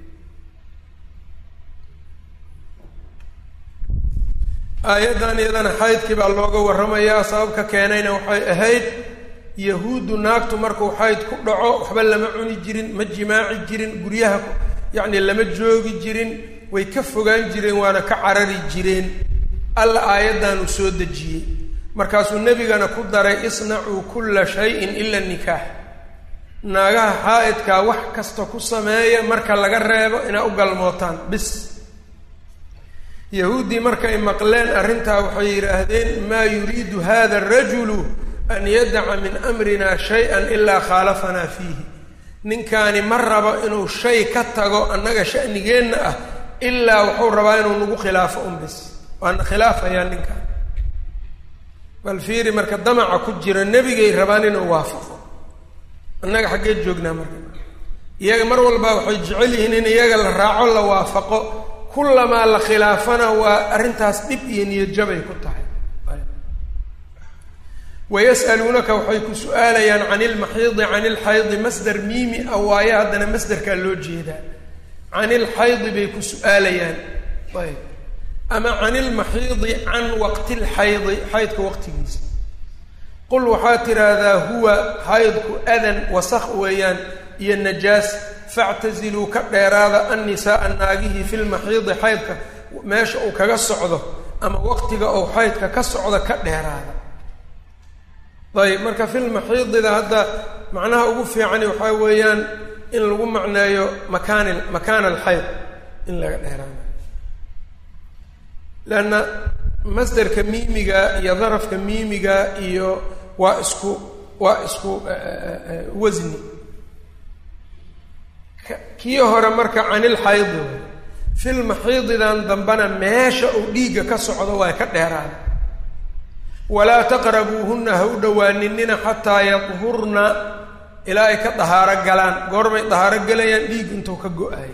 aayaddan iyadana xaydkii baa looga warramayaa sababka keenayna waxay ahayd yahuuddu naagtu markuu xayd ku dhaco waxba lama cuni jirin ma jimaaci jirin guryaha yacni lama joogi jirin way ka fogaan jireen waana ka carari jireen alla aayaddan uu soo dejiyey markaasuu nebigana ku daray isnacuu kulla shayin ila nikaax naagaha xaa'idkaa wax kasta ku sameeya marka laga reebo inaa u galmootaan bis yahuuddii markay maqleen arrintaa waxay yidhaahdeen maa yuriidu hada arajulu an yadaca min amrina shay-an ilaa khaalafanaa fiihi ninkaani ma rabo inuu shay ka tago annaga sha'nigeenna ah ilaa wuxuu rabaa inuu nagu khilaafo un bis waana khilaafayaa ninkaan bal fiiri marka damaca ku jira nebigay rabaan inuu waafaqo annaga xaggee joognaa marka iyaga mar walba waxay jecel yihiin in iyaga la raaco la waafaqo kullamaa la khilaafana waa arrintaas dhib iyo niyadjabay ku tahay wayas'aluunaka waxay ku su-aalayaan can ilmaxiidi can ilxaydi masder miimi ah waaye haddana masderkaa loo jeedaa can ilxaydi bay ku su-aalayaan ayb ama can ilmaxiidi can waqti lxaydi xaydka waqtigiisa qul waxaad tidhaahdaa huwa xaydku adan wasakh weeyaan iyo najaas factaziluu ka dheeraada annisaaa naagihii fi lmaxiidi xaydka meesha uu kaga socdo ama waqtiga uu xaydka ka socdo ka dheeraada ayb marka filmaxiidida hadda macnaha ugu fiicani waxaa weeyaan in lagu macneeyo makaan makaan alxayd in laga dheeraanayo leanna masderka miimiga iyo darafka miimiga iyo waa isku waa isku wasni kii hore marka canilxaydi filmaxiididan dambena meesha uu dhiigga ka socdo waa ka dheeraada walaa taqrabuuhunna ha u dhowaaninina xataa yadhurna ilaa ay ka dahaaro galaan goorbay dahaaro gelayaan dhiig intuu ka go-ayo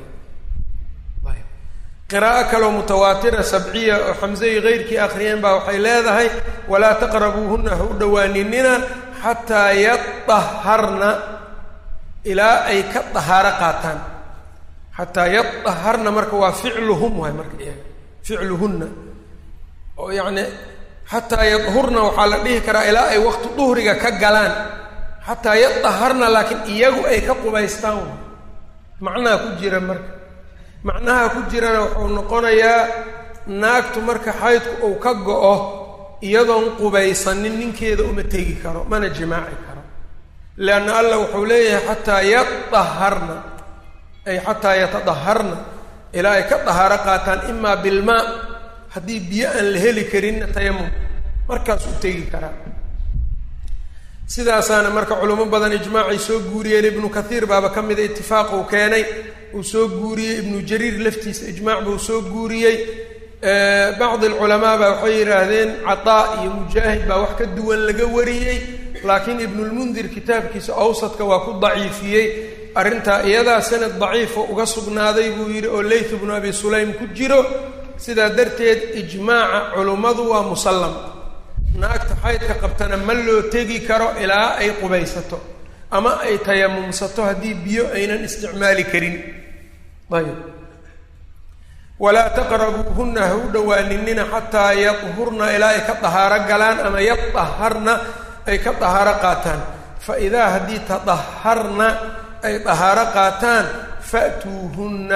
qiraa'o kaloo mutawaatira sabciya oo xamsei keyrkii akhriyeen baa waxay leedahay walaa taqrabuuhunna ha u dhowaaninina xataa yadaharna ilaa ay ka dahaaro qaataan xataa yadaharna marka waa ficluhum waay marka iyaga ficluhunna oo yacni xataa yadhurna waxaa la dhihi karaa ilaa ay waqti duhriga ka galaan xataa yadaharna laakiin iyagu ay ka qubaystaan way macnaha ku jira marka macnaha ku jirana wuxuu noqonayaa naagtu marka xaydku uu ka go-o iyadoon qubaysanin ninkeeda uma tegi karo mana jimaaci karo leanna allah wuxuu leeyahay xataa yadaharna ay xataa yatadaharna ilaa ay ka dahaaro qaataan imaa bilmaa haddii biyo aan la heli karinna tayamum markaas u tegi karaa sidaasaana marka culimo badan ijmaacay soo guuriyeen ibnu kathiir baaba ka mida itifaaq uu keenay uu soo guuriyey ibnu jariir laftiisa ijmaac buu soo guuriyey bacdi alculamaa baa waxay yidhaahdeen cataa iyo mujaahid baa wax ka duwan laga wariyey laakiin ibnulmundir kitaabkiisa awsadka waa ku daciifiyey arrintaa iyadaa sanad daciifo uga sugnaaday buu yidhi oo leyth bnu abi sulaym ku jiro sidaa darteed ijmaaca culummadu waa musallam naagta xaydka qabtana ma loo tegi karo ilaa ay qubaysato ama ay tayamumsato haddii biyo aynan isticmaali karin ayb walaa taqrabuuhunna ha u dhowaaninina xataa yadhurna ilaa ay ka dahaaro galaan ama yadaharna ay ka dahaaro qaataan fa idaa haddii tadaharna ay dahaaro qaataan fa'tuuhunna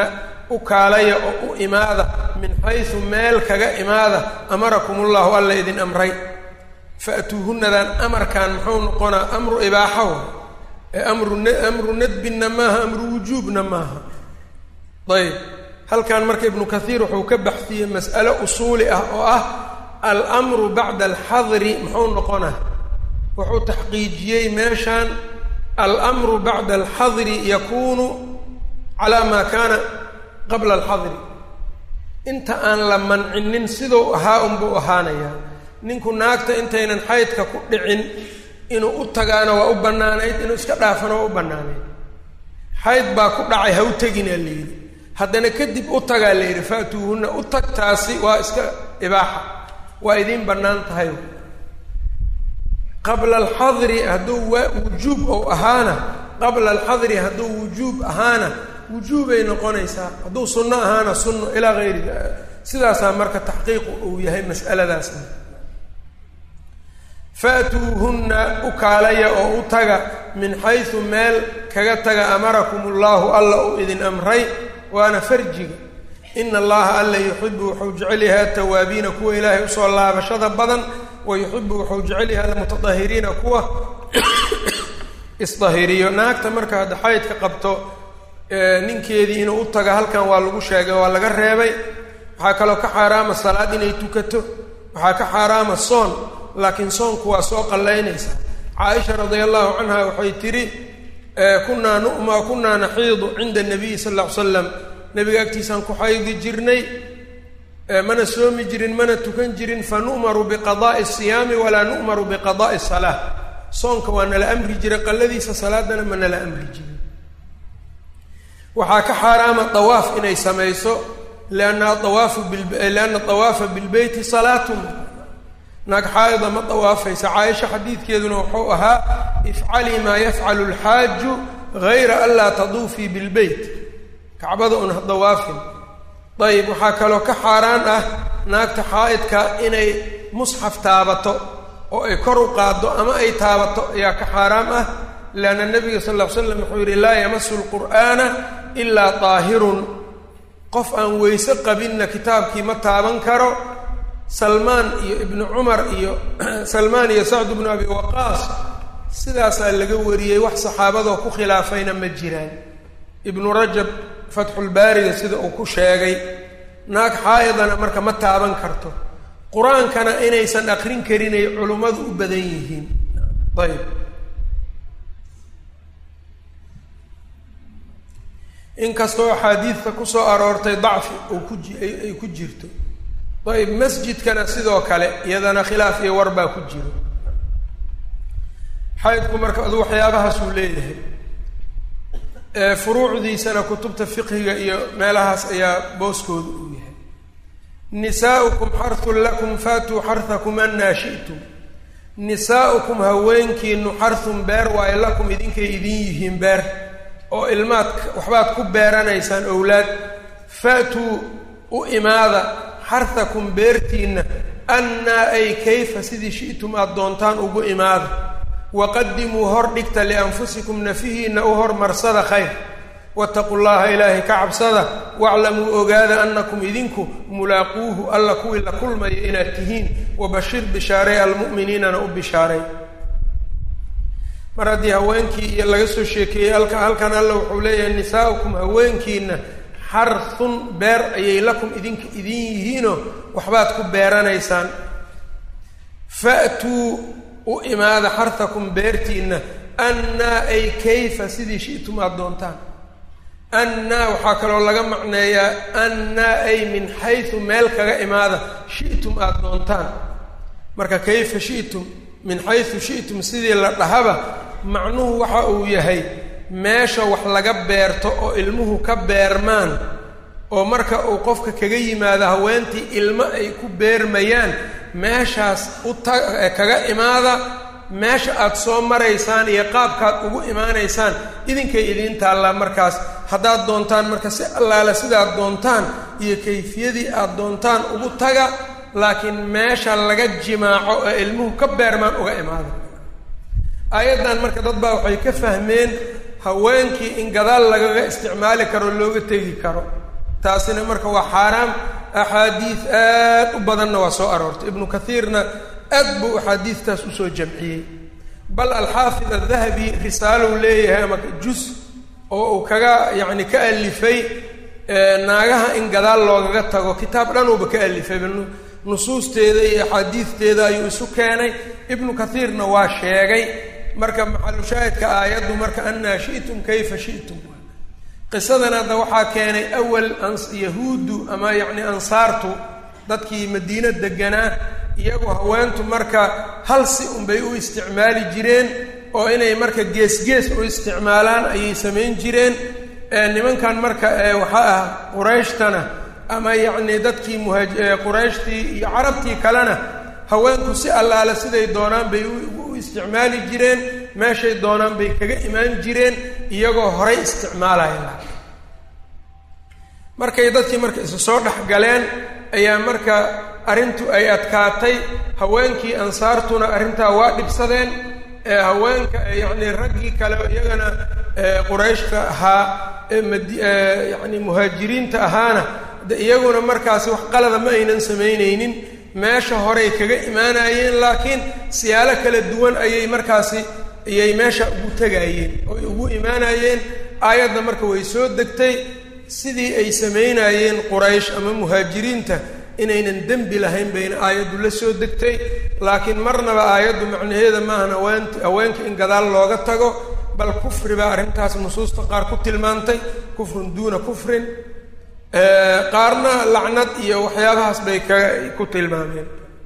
u kaalaya oo u imaada min xaysu meel kaga imaada amarakum ullahu alla idin amray fa'tuuhunnadan amarkan muxuu noqonaa amru ibaaxa wa ee amru amru nadbinna maaha amru wujuubna maaha ayb halkan marka ibnu kathiir wuxuu ka baxsiyey mas'alo usuuli ah oo ah almru bacda alxadri muxuu noqonaa wuxuu taxqiijiyey meeshan almru bacda alxadri yakunu calaa maa kaana qabla alxadri inta aan la mancinin siduu ahaa unbuu ahaanayaa ninku naagta intaynan xaydka ku dhicin inuu u tagaana waa u bannaanayd inuu iska dhaafana waa u bannaanayd xayd baa ku dhacay ha u teginaa la yidhi haddana kadib u tagaa la yidhi faatuuhunna u tagtaasi waa iska ibaaxa waa idiin bannaan tahay qabla alxadri hadduu waa wujuub ou ahaana qabla alxadri hadduu wujuub ahaana wujuubay noqonaysaa hadduu sunno ahaana sunno ilaa hayri sidaasaa marka taxqiiqu uu yahay mas'aladaasna faatuuhunna u kaalaya oo u taga min xaysu meel kaga taga amarakum ullahu alla uu idin amray waana farjiga ina allaha alla yuxibu wuxuu jecel yahay atawaabiina kuwa ilaahay usoo laabashada badan wa yuxibu wuxuu jecel yahay almutatahiriina kuwa isdahiriyo naagta marka hadda xaydka qabto ninkeedii inuu u taga halkan waa lagu sheegay waa laga reebay waxaa kaloo ka xaaraama salaad inay tukato waxaa ka xaaraama soon laakiin soonku waa soo qallaynaysaa caaisha radia allahu canha waxay tidhi kunaa numa kunaa naxiidu cinda nabiyi sal ll ly slam nabiga agtiisaan ku xaydi jirnay mana soomi jirin mana tukan jirin fa nu'maru biqada'i siyaami walaa nu'maru biqada'i salaa soonka waa nala amri jiray qalladiisa salaadana ma nala amri jirin waxaa ka xaaraama dawaaf inay samayso lianna awaafu lianna dawaafa bilbeyti salaatun naag xaayida ma dawaafaysa caaisha xadiidkeeduna wuxuu ahaa ifcalii maa yafcalu alxaaju gayra an laa taduufii bilbeyt kacbada un ha dawaafin ayib waxaa kaloo ka xaaraan ah naagta xaa'idka inay musxaf taabato oo ay kor u qaaddo ama ay taabato ayaa ka xaaraam ah leanna nebiga sal ll ly slam wuxuu yidhi laa yamasu lqur'aana ilaa daahirun qof aan weyse qabinna kitaabkii ma taaban karo salmaan iyo ibnu cumar iyo salmaan iyo sacd bnu abi waqaas sidaasaa laga wariyey wax saxaabadoo ku khilaafayna ma jiraan ibnu rajab fatxulbaariga sida uu ku sheegay naag xaa'idana marka ma taaban karto qur-aankana inaysan aqrin karinay culummadu u badan yihiin ayb inkastoo axaadiidta kusoo aroortay dacfi uu ku ji ay ku jirto ayb masjidkana sidoo kale iyadana khilaaf iyo war baa ku jiro xaydku marka adu waxyaabahaasuu leeyahay furuucdiisana kutubta fiqhiga iyo meelahaas ayaa booskooda uu yahay nisaa'ukum xarhun lakum faatuu xarhakum annaa shi'tum nisaa'ukum haweenkiinu xarhun beer waayo lakum idinkay idin yihiin beer oo ilmaad waxbaad ku beeranaysaan owlaad faatuu u imaada xarhakum beertiinna annaa ay kayfa sidii shi'tum aada doontaan ugu imaada waqadimuu hor dhigta lianfusikum nafihiinna u hormarsada khayr wataqu llaha ilaahay ka cabsada waclamuu ogaada annakum idinku mulaaquuhu alla kuwii la kulmaya inaad tihiin wabashir bishaaray almu'miniinana u bishaaray mar haddii haweenkii iyo laga soo sheekeeyey alka halkan alla wuxuu leeyahay nisaa'ukum haweenkiina xarhun beer ayay lakum idinka idin yihiinoo waxbaad ku beeranaysaan fa'tuu u imaada xarhakum beertiinna annaa ay kayfa sidii shi'tum aada doontaan annaa waxaa kaloo laga macneeyaa annaa ay min xaysu meel kaga imaada shi'tum aada doontaan marka kayfa shi'tum min xaysu shi'tum sidii la dhahaba macnuhu waxa uu yahay meesha wax laga beerto oo ilmuhu ka beermaan oo marka uu qofka kaga yimaado haweentii ilmo ay ku beermayaan meeshaas u ta kaga imaada meesha aada soo maraysaan iyo qaabkaad ugu imaanaysaan idinkay idiin taallaa markaas haddaad doontaan marka si allaale sidaad doontaan iyo kayfiyadii aada doontaan ugu taga laakiin meesha laga jimaaco ee ilmuhu ka beermaan uga imaada aayaddan marka dad baa waxay ka fahmeen haweenkii in gadaal lagaga isticmaali karo looga tegi karo taasina marka waa xaaraam axaadiid aad u badanna waa soo aroortay ibnu kathiirna aad buu axaadiidtaas usoo jamciyey bal alxaafid adahabi risaalow leeyahay ama jus oo uu kaga yacni ka alifay naagaha in gadaal loogaga tago kitaab dhanuuba ka alifay nusuusteeda iyo axaadiidteeda ayuu isu keenay ibnu kathiirna waa sheegay marka maxalushaahidka aayaddu marka annaa shi'tum kayfa shi'tum qisadan hadda waxaa keenay awal yahuuddu ama yacni ansaartu dadkii madiino deganaa iyagoo haweentu marka hal si unbay u isticmaali jireen oo inay marka gees-gees u isticmaalaan ayay samayn jireen nimankan marka waxaa ah qurayshtana ama yacni dadkii muhaaj qurayshtii iyo carabtii kalena haweenku si allaale siday doonaan bay u isticmaali jireen meeshay doonaan bay kaga imaan jireen iyagoo horay isticmaalaya markay dadkii marka isu soo dhex galeen ayaa marka arrintu ay adkaatay haweenkii ansaartuna arrintaa waa dhibsadeen haweenka yacni raggii kale iyagana qurayshka ahaa yacni muhaajiriinta ahaana de iyaguna markaasi wax qalada ma aynan samaynaynin meesha horey kaga imaanayeen laakiin siyaalo kala duwan ayay markaasi ayay meesha ugu tegayeen oy ugu imaanayeen aayadda marka way soo degtay sidii ay samaynayeen quraysh ama muhaajiriinta inaynan dembi lahayn bayna aayaddu la soo degtay laakiin marnaba aayaddu macnaheeda maahan haweent haweenka in gadaal looga tago bal kufri baa arrintaas nusuusta qaar ku tilmaantay kufrun duuna kufrin qaarna lacnad iyo waxyaabahaas bay ka ku tilmaameen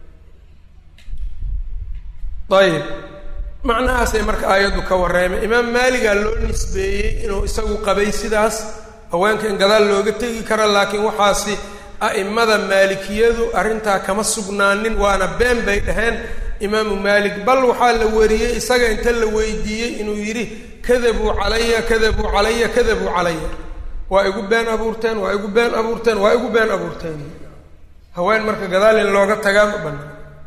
ayib macnahaasay marka aayaddu ka warreemay imaam maaligaa loo nisbeeyey inuu isagu qabay sidaas haweenka in gadaal looga tegi karo laakiin waxaasi a'immada maalikiyadu arrintaa kama sugnaanin waana been bay dhaheen imaamu maalik bal waxaa la wariyey isaga inta la weydiiyey inuu yidhi kadabuu calaya kadabuu calaya kadabuu calaya waa igu been abuurteen waa igu been abuurteen waa igu been abuurteen haween marka gadaal in looga tagaa ma banaan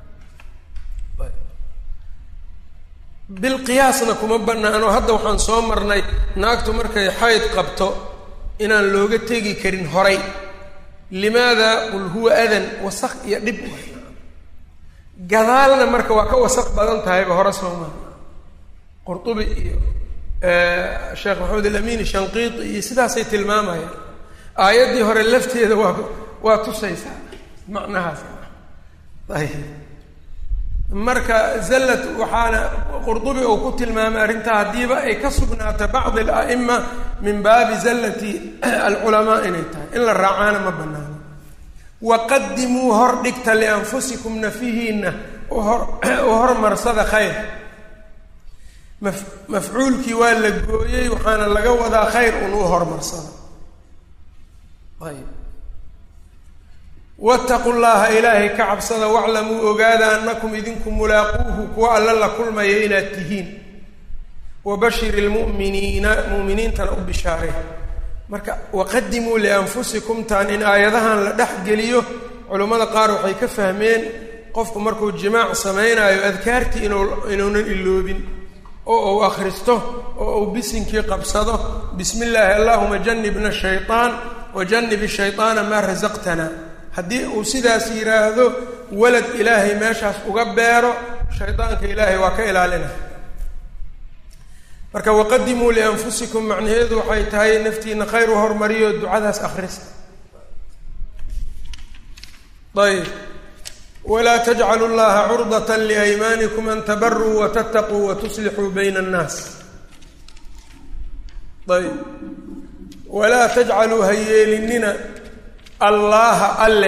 bilqiyaasna kuma banaano hadda waxaan soo marnay naagtu markay xayd qabto inaan looga tegi karin horay limaada qul huwa adan wasaq iyo dhib gadaalna marka waa ka wasaq badan tahayba hore sooma qurtubi iyo sheekh maxamed alamin shanqiiti iyo sidaasay tilmaamayaan aayaddii hore lafteeda waa waa tusaysaa macnahaas ayb marka zallad waxaana qurdubi uu ku tilmaamay arrintaa haddiiba ay ka sugnaata bacdi ala'ima min baabi zallati alculamaa inay tahay in la raacaana ma banaano waqadimuu hor dhigta lianfusikum nafihiinna uhor u hormarsada khayr maf mafcuulkii waa la gooyey waxaana laga wadaa khayr un u hormarsada ayb wattaqu llaha ilaahay ka cabsada waclamuu ogaada annakum idinku mulaaquuhu kuwa alla la kulmaya inaad tihiin wabashir ilmu'miniina mu'miniintana u bishaarey marka waqadimuu lianfusikum taan in aayadahan la dhex geliyo culammada qaar waxay ka fahmeen qofku markuu jimaac samaynayo adkaartii inuu inuunan iloobin oo uu akhristo oo uu bisinkii qabsado bismi illaahi allahuma janibna shayطaan wajanib shayطaana maa rasaqtana haddii uu sidaas yidhaahdo walad ilaahay meeshaas uga beero shaydaanka ilaahay waa ka ilaalina marka waqadimuu lianfusikum macnaheedu waxay tahay naftiina khayr u hormariyo ducadaas akhrista ayb walaa tajcalu llaha curdata liaymaanikum an tabaruu watataquu watuslixuu bayna annaas ayb walaa tajcaluu ha yeelinina allaaha alle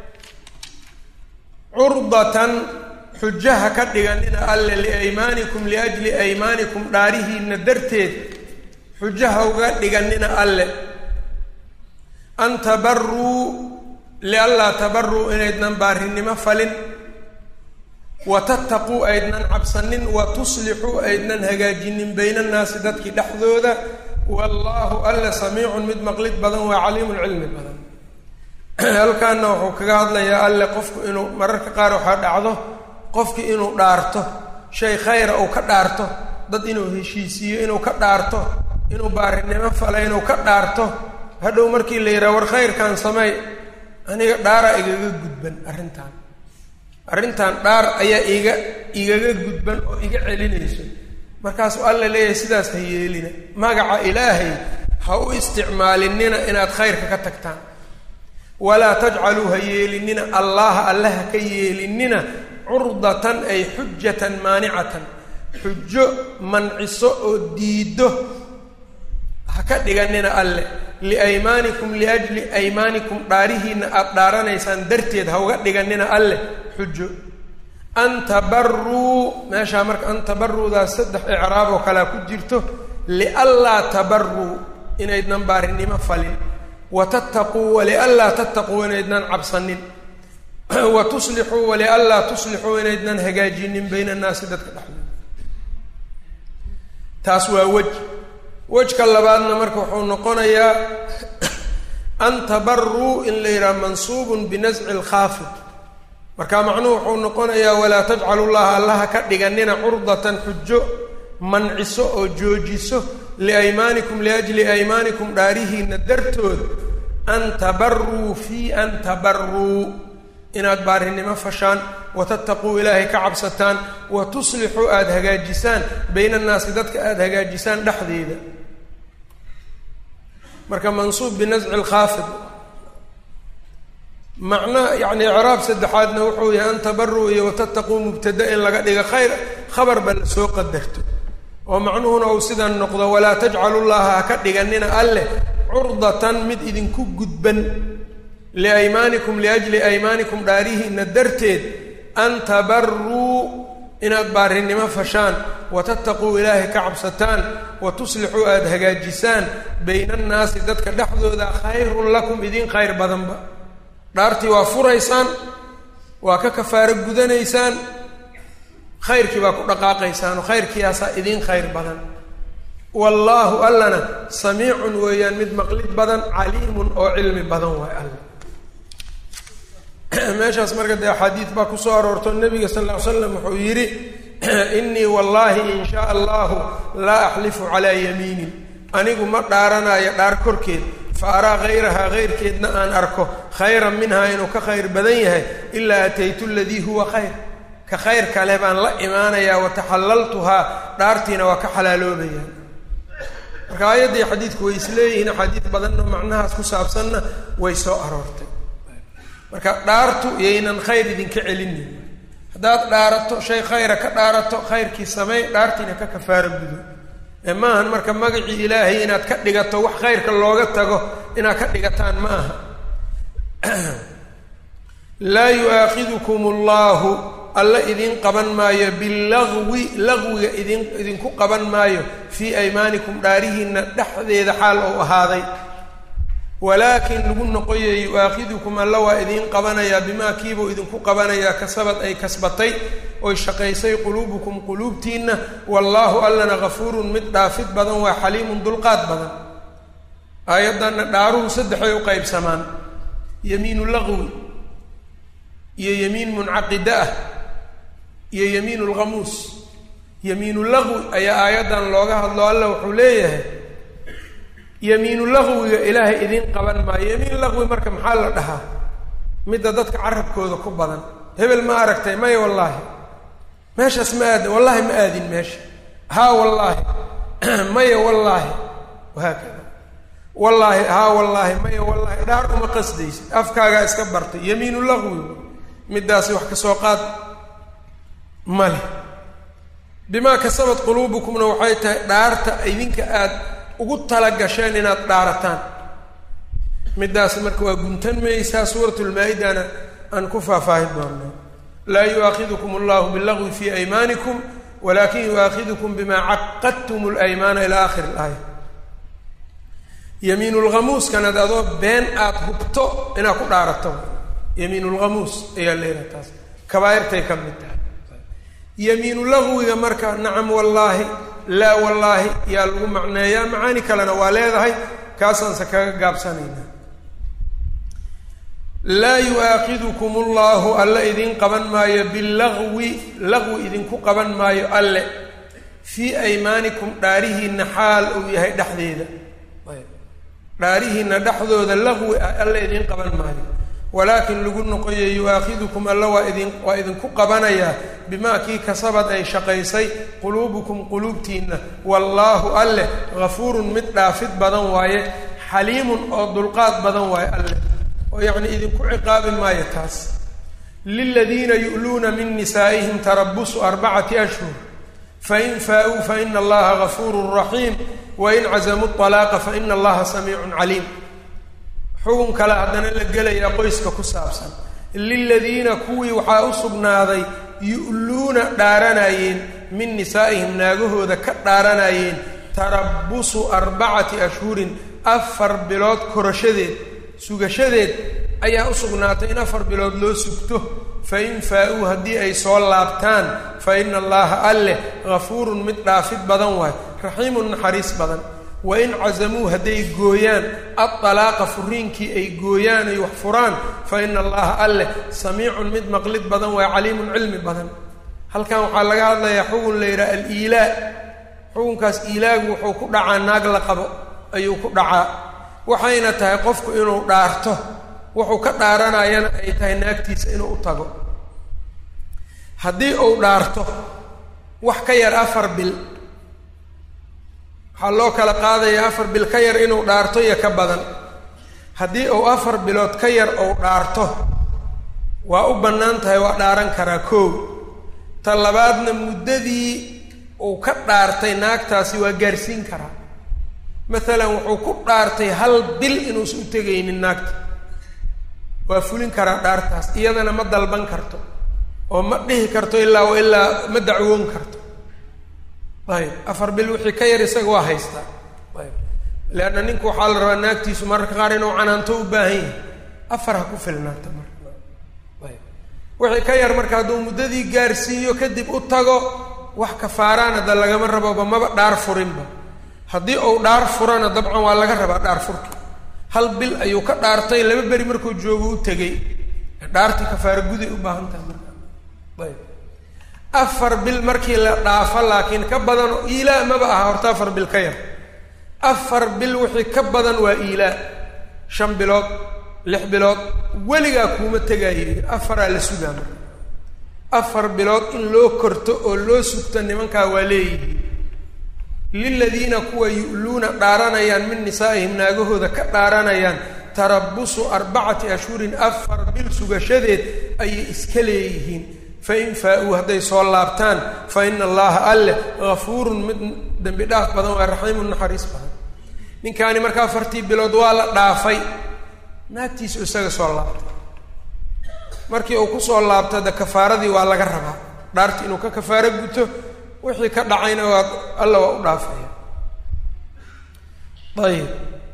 curdatan xujaha ka dhiganina alle liaymaanikum liajli aymaanikum dhaarihiinna darteed xujaha uga dhiganina alle an tabaruu lianlaa tabaruu inaydnan baarinimo falin wa tattaquu aydnan cabsanin wa tuslixuu aydnan hagaajinin bayna annaasi dadkii dhexdooda wallaahu alle samiicun mid maqlid badan waa caliimun cilmi badan halkaana wuxuu kaga hadlayaa alle qofku inuu mararka qaar waxaa dhacdo qofki inuu dhaarto shay khayra uu ka dhaarto dad inuu heshiisiiyo inuu ka dhaarto inuu baarinimo fala inuu ka dhaarto hadhow markii la yidhaha war khayrkan sameey aniga dhaaraa igaga gudban arrintan arrintan dhaar ayaa iga igaga gudban oo iga celinayso markaasuu alla leeyahay sidaas ha yeelina magaca ilaahay ha u isticmaalinina inaad khayrka ka tagtaan walaa tajcaluu ha yeelinina allaha alle ha ka yeelinina curdatan ay xujatan maanicatan xujo manciso oo diiddo ha ka dhiganina alle liaymaanikum liajli aymaanikum dhaarihiinna aada dhaaranaysaan darteed ha uga dhiganina alleh xujo an tabaruu meeshaa marka an tabaruudaas saddex icraab oo kalea ku jirto lianlaa tabaruu inaydnan baarinimo falin wa tattaquu walianlaa tattaquu inaydnan cabsanin wa tuslixuu walianlaa tuslixuu inaydnan hagaajinin bayna annaasi dadka dhexdooda taas waa wej wejka labaadna marka wuxuu noqonayaa an tabaruu in la yidhaha mansuubun binasci lkhaafid marka macnuhu wuxuu noqonayaa walaa tajcalu llaha allaha ka dhiganina curdatan xujo manciso oo joojiso liaymaanikum liajli aymaanikum dhaarihiina dartood an tabaruu fii an tabaruu inaad baarinimo fashaan wa tattaquu ilaahay ka cabsataan wa tuslixuu aada hagaajisaan bayna annaasi dadka aada hagaajisaan dhexdeeda marka mansuub binasci lkhaafid macna yacni icraab saddexaadna wuxuu yahay an tabaruu iyo watattaquu mubtada in laga dhiga khayr khabarba la soo qadarto oo macnuhuna uu sidan noqdo walaa tajcalu llaha ha ka dhiganina alleh curdatan mid idinku gudban liaymaanikum liajli aymaanikum dhaarihiina darteed an tabaruu inaad baarinimo fashaan wa tattaquu ilaahay ka cabsataan wa tuslixuu aada hagaajisaan bayna annaasi dadka dhexdooda khayrun lakum idiin khayr badanba dhaartii waa furaysaan waa ka kafaaro gudanaysaan khayrkii baa ku dhaqaaqaysaan oo khayrkiiyaasaa idiin khayr badan wallaahu allana samiicun weeyaan mid maqlid badan caliimun oo cilmi badan waay alla meeshaas marka dee axaadiid baa kusoo aroorto nabiga sal ll ly slam wuxuu yidhi innii wallaahi in shaa allahu laa axlifu calaa yamiinin anigu ma dhaaranayo dhaar korkeed fa araa hayrahaa hayrkeedna aan arko khayran minhaa inuu ka khayr badan yahay ilaa ataytu aladii huwa khayr ka khayr kale baan la imaanayaa wataxallaltuhaa dhaartiina waa ka xalaaloobaya marka aayaddii xadiidku way isleeyihiin axaadiid badanna macnahaas ku saabsanna way soo aroortay marka dhaartu yaynan khayr idinka celinin haddaad dhaarato shay khayra ka dhaarato khayrkii sameey dhaartiina ka kafaaro gudo ee maahan marka magacii ilaahay inaad ka dhigato wax khayrka looga tago inaad ka dhigataan ma aha laa yu-aakhidukum allahu alla idin qaban maayo bilagwi lagwiga idin idinku qaban maayo fii aymaanikum dhaarihiina dhexdeeda xaal ou ahaaday walaakin lagu noqoya yu-aakhidukum alla waa idiin qabanayaa bimaa kiibuu idinku qabanayaa kasabad ay kasbatay oy shaqaysay quluubukum quluubtiinna wallaahu allana gafuurun mid dhaafid badan waa xaliimun dulqaad badan aayaddanna dhaaruhu saddexay u qaybsamaan yamiinu lagwi iyo yamiin muncaqida ah iyo yamiinu lghamuus yamiinu lagwi ayaa aayaddan looga hadlo alla wuxuu leeyahay yamiinu lagwiga ilaahay idiin qaban maayo yamiin lagwi marka maxaa la dhahaa midda dadka carabkooda ku badan hebel ma aragtay maya wallaahi meeshaas ma aadin wallaahi ma aadin meesha haa wallaahi maya wallaahi wahaakada wallaahi haa wallaahi maya wallaahi dhaar uma qasdaysid afkaagaa iska bartay yamiinu lagwi middaasi wax ka soo qaad ma leh bimaa kasabad quluubukumna waxay tahay dhaarta idinka aad ugu talagasheen inaad dhaarataan middaas marka waa guntan maysaa suurat lmaa-idana aan ku faahfaahin doonaa laa yu-aakhidukum allahu bilagwi fii aymaanikum walakin yu-aakhidukum bimaa caqadtum lymaana ilaa akhiri ilaaya yamiin lghamuuskana ad adoo been aada hubto inaad ku dhaarato yamiin lghamuus ayaa leedaha taas kabaairtay ka mid tahay yamiinu lagwiga marka nacam wallaahi laa wallaahi yaa lagu macneeyaa macaani kalena waa leedahay kaasaanse kaga gaabsanaynaa laa yu-aakhidukum allahu alle idin qaban maayo bilagwi lagwi idinku qaban maayo alle fii aymaanikum dhaarihiina xaal uu yahay dhexdeeda dhaarihiina dhexdooda laqwi ah alla idiin qaban maayo walaakin lagu noqoye yu-aakhidukum alla waa idin waa idinku qabanayaa bimaa kii kasabad ay shaqaysay quluubukum quluubtiinna wallaahu alleh hafuurun mid dhaafid badan waaye xaliimun oo dulqaad badan waaye alleh oo yacnii idinku ciqaabi maayo taas liladiina yu'luuna min nisaa'ihim tarabusu arbacati ashhur fain faa-uu faina allaha gafuurun raxiim wain cazamuu طalaaqa faina allaha samiicun caliim xugun kale haddana la gelayaa qoyska ku saabsan liladiina kuwii waxaa u sugnaaday yu'luuna dhaaranayeen min nisaa'ihim naagahooda ka dhaaranayeen tarabusu arbacati ashhurin afar bilood korashadeed sugashadeed ayaa u sugnaatay in afar bilood loo sugto fain faa-uu haddii ay soo laabtaan fa ina allaha alleh gafuurun mid dhaafid badan waay raxiimun naxariis badan wain cazamuu hadday gooyaan adalaaqa furiinkii ay gooyaan ay wax furaan fa ina allaha alleh samiicun mid maqlid badan waay caliimun cilmi badan halkan waxaa laga hadlayaa xugun la yidhaha aliilaa xukunkaas iilaagu wuxuu ku dhacaa naag la qabo ayuu ku dhacaa waxayna tahay qofku inuu dhaarto wuxuu ka dhaaranayana ay tahay naagtiisa inuu u tago haddii uu dhaarto wax ka yar afar bil waxaa loo kala qaadayaa afar bil ka yar inuu dhaarto iyo ka badan haddii uu afar bilood ka yar uu dhaarto waa u bannaan tahay waa dhaaran karaa koow ta labaadna muddadii uu ka dhaartay naagtaasi waa gaarsiin karaa maalan wuxuu ku dhaartay hal bil inuusan u tegaynin naagta waa fulin karaa dhaartaas iyadana ma dalban karto oo ma dhihi karto ilaa wa ilaa ma dacwoon karto ayb afar bil wixii ka yar isaga waa haystaa ayb leanna ninku waxaa la rabaa naagtiisu mararka qaar inuu canaanto u baahan yahay afar ha ku filnaata marka ayb wixii ka yar marka hadduu muddadii gaarsiiyo kadib u tago wax kafaaraan hadda lagama raboba maba dhaar furinba haddii uu dhaar furana dabcan waa laga rabaa dhaar furka hal bil ayuu ka dhaartay laba beri markuu joogo u tegey dhaartii kafaara guday u baahan tahay marka ayb afar bil markii la dhaafo laakiin ka badan iilaa maba aha horta afar bil ka yar afar bil wixii ka badan waa iilaa shan bilood lix bilood weligaa kuuma tegaayo afaraa la sugaa marka afar bilood in loo korto oo loo sugto nimankaa waa leeyihiin liladiina kuwa yu'luuna dhaaranayaan min nisaa'ihim naagahooda ka dhaaranayaan tarabusu arbacati ashhurin afar bil sugashadeed ayay iska leeyihiin fain faa-uu hadday soo laabtaan fa ina allaha alleh gafuurun mid dembi dhaaf badan waa raxiimun naxariis badan ninkaani marka afartii bilood waa la dhaafay naagtiisu isaga soo laabtay markii uu kusoo laabto de kafaaradii waa laga rabaa dhaarti inuu ka kafaaro guto wixii ka dhacayna waa alla waa u dhaafaya ayib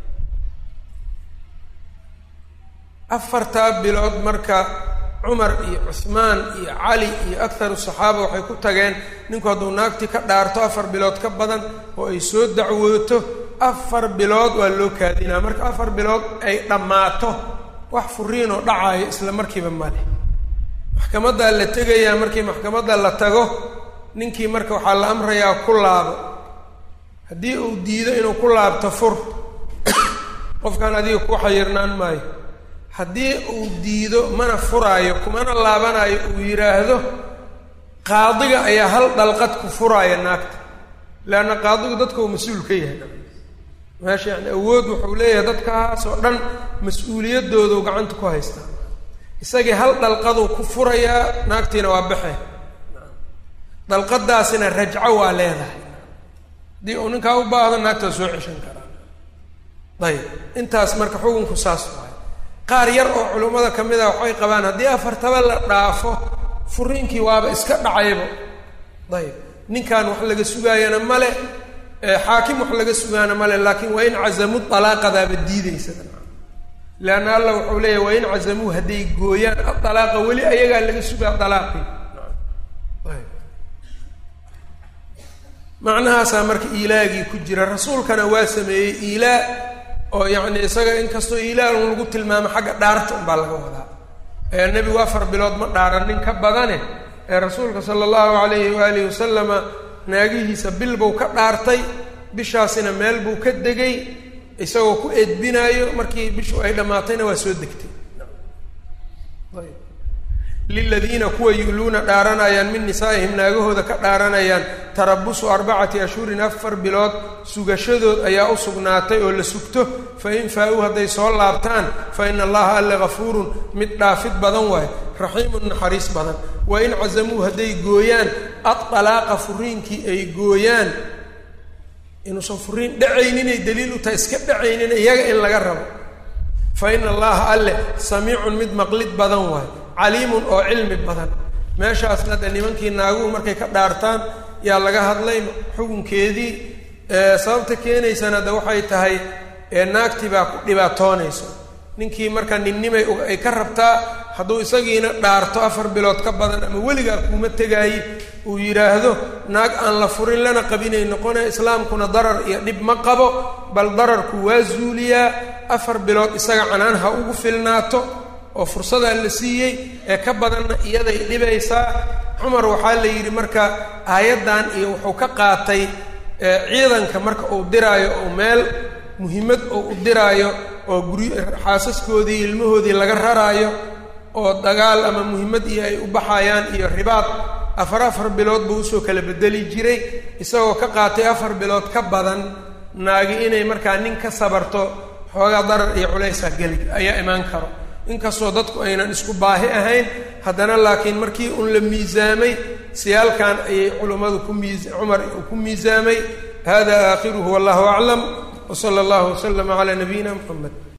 afartaa bilood marka cumar iyo cusmaan iyo cali iyo akharu saxaaba waxay ku tageen ninku hadduu naagtii ka dhaarto afar bilood ka badan oo ay soo dacwooto afar bilood waa loo kaadinaa marka afar bilood ay dhammaato wax furiinoo dhacaayo isla markiiba male maxkamaddaa la tegayaa markii maxkamadda la tago ninkii marka waxaa la amrayaa ku laabo haddii uu diido inuu ku laabto fur qofkan adiga ku xayirnaan maayo haddii uu diido mana furaayo kumana laabanayo uu yidhaahdo qaadiga ayaa hal dhalqad ku furaaya naagta leanna qaadigu dadka uu mas-uul ka yahay meesha yani awood wuxuu leeyahay dadkaas oo dhan mas-uuliyaddoodu gacanta ku haystaa isagii hal dhalqaduu ku furayaa naagtiina waa baxe dalqadaasina rajco waa leedahay haddii uu ninkaa u baahdo naagta waa soo ceshan karaa ayib intaas marka xukunku saas waay qaar yar oo culummada ka mid a waxay qabaan haddii afartaba la dhaafo furiinkii waaba iska dhacayba ayib ninkan wax laga sugaayana male xaakim wax laga sugaana male laakiin waa in cazamu alaaqadaaba diideysa leanna alla wuxuu leeyahy waa in cazamuu hadday gooyaan adalaaqa weli ayagaa laga sugaa dalaaqii macnahaasaa marka iilaagii ku jira rasuulkana waa sameeyey iilaa oo yacni isaga inkastoo iilaa un lagu tilmaamo xagga dhaarta unbaa laga wadaa ee nebigu afar bilood ma dhaaranin ka badane ee rasuulka sala allahu calayhi waalihi wasalama naagihiisa bil buu ka dhaartay bishaasina meel buu ka degay isagoo ku edbinaayo markii bishu ay dhammaatayna waa soo degtay liladiina kuwa yu'luuna dhaaranayaan min nisaa'ihim naagahooda ka dhaaranayaan tarabusu arbacati ashhurin afar bilood sugashadood ayaa u sugnaatay oo la sugto fa in faa-uu hadday soo laabtaan fa ina allaha alle gafuurun mid dhaafid badan waayo raxiimun naxariis badan wa in casamuu hadday gooyaan addalaaqa furiinkii ay gooyaan inuusan furiin dhacayninay daliil u tahay iska dhacaynin iyaga in laga rabo fa ina allaha alle samiicun mid maqlid badan waayo caliimun oo cilmi badan meeshaasna de nimankii naaguhu markay ka dhaartaan yaa laga hadlay xukunkeedii sababta keenaysana de waxay tahay naagtii baa ku dhibaatoonayso ninkii marka ninnimay ay ka rabtaa hadduu isagiina dhaarto afar bilood ka badan ama weligaa kuuma tegaaye uu yidhaahdo naag aan la furin lana qabinay noqone islaamkuna darar iyo dhib ma qabo bal dararku waa zuuliyaa afar bilood isaga canaan ha ugu filnaato oo fursadaa la siiyey ee ka badanna iyaday dhibaysaa cumar waxaa la yidhi marka aayaddan iyo wuxuu ka qaatay ciidanka marka uu diraayo oo meel muhimmad oo u diraayo oo guryo xaasaskoodii ilmahoodii laga raraayo oo dagaal ama muhimmad iyo ay u baxayaan iyo ribaad afar afar bilood buu usoo kala bedeli jiray isagoo ka qaatay afar bilood ka badan naagi inay markaa nin ka sabarto xoogaa darar iyo culaysaa geli ayaa imaan karo inkastoo dadku aynan isku baahi ahayn haddana laakiin markii un la miisaamay siyaalkan ayay culummadu ku miis cumar ku miisaamay hada aakhiruhu wallahu aclam wsala allahu waslama calaa nabiyina muxamed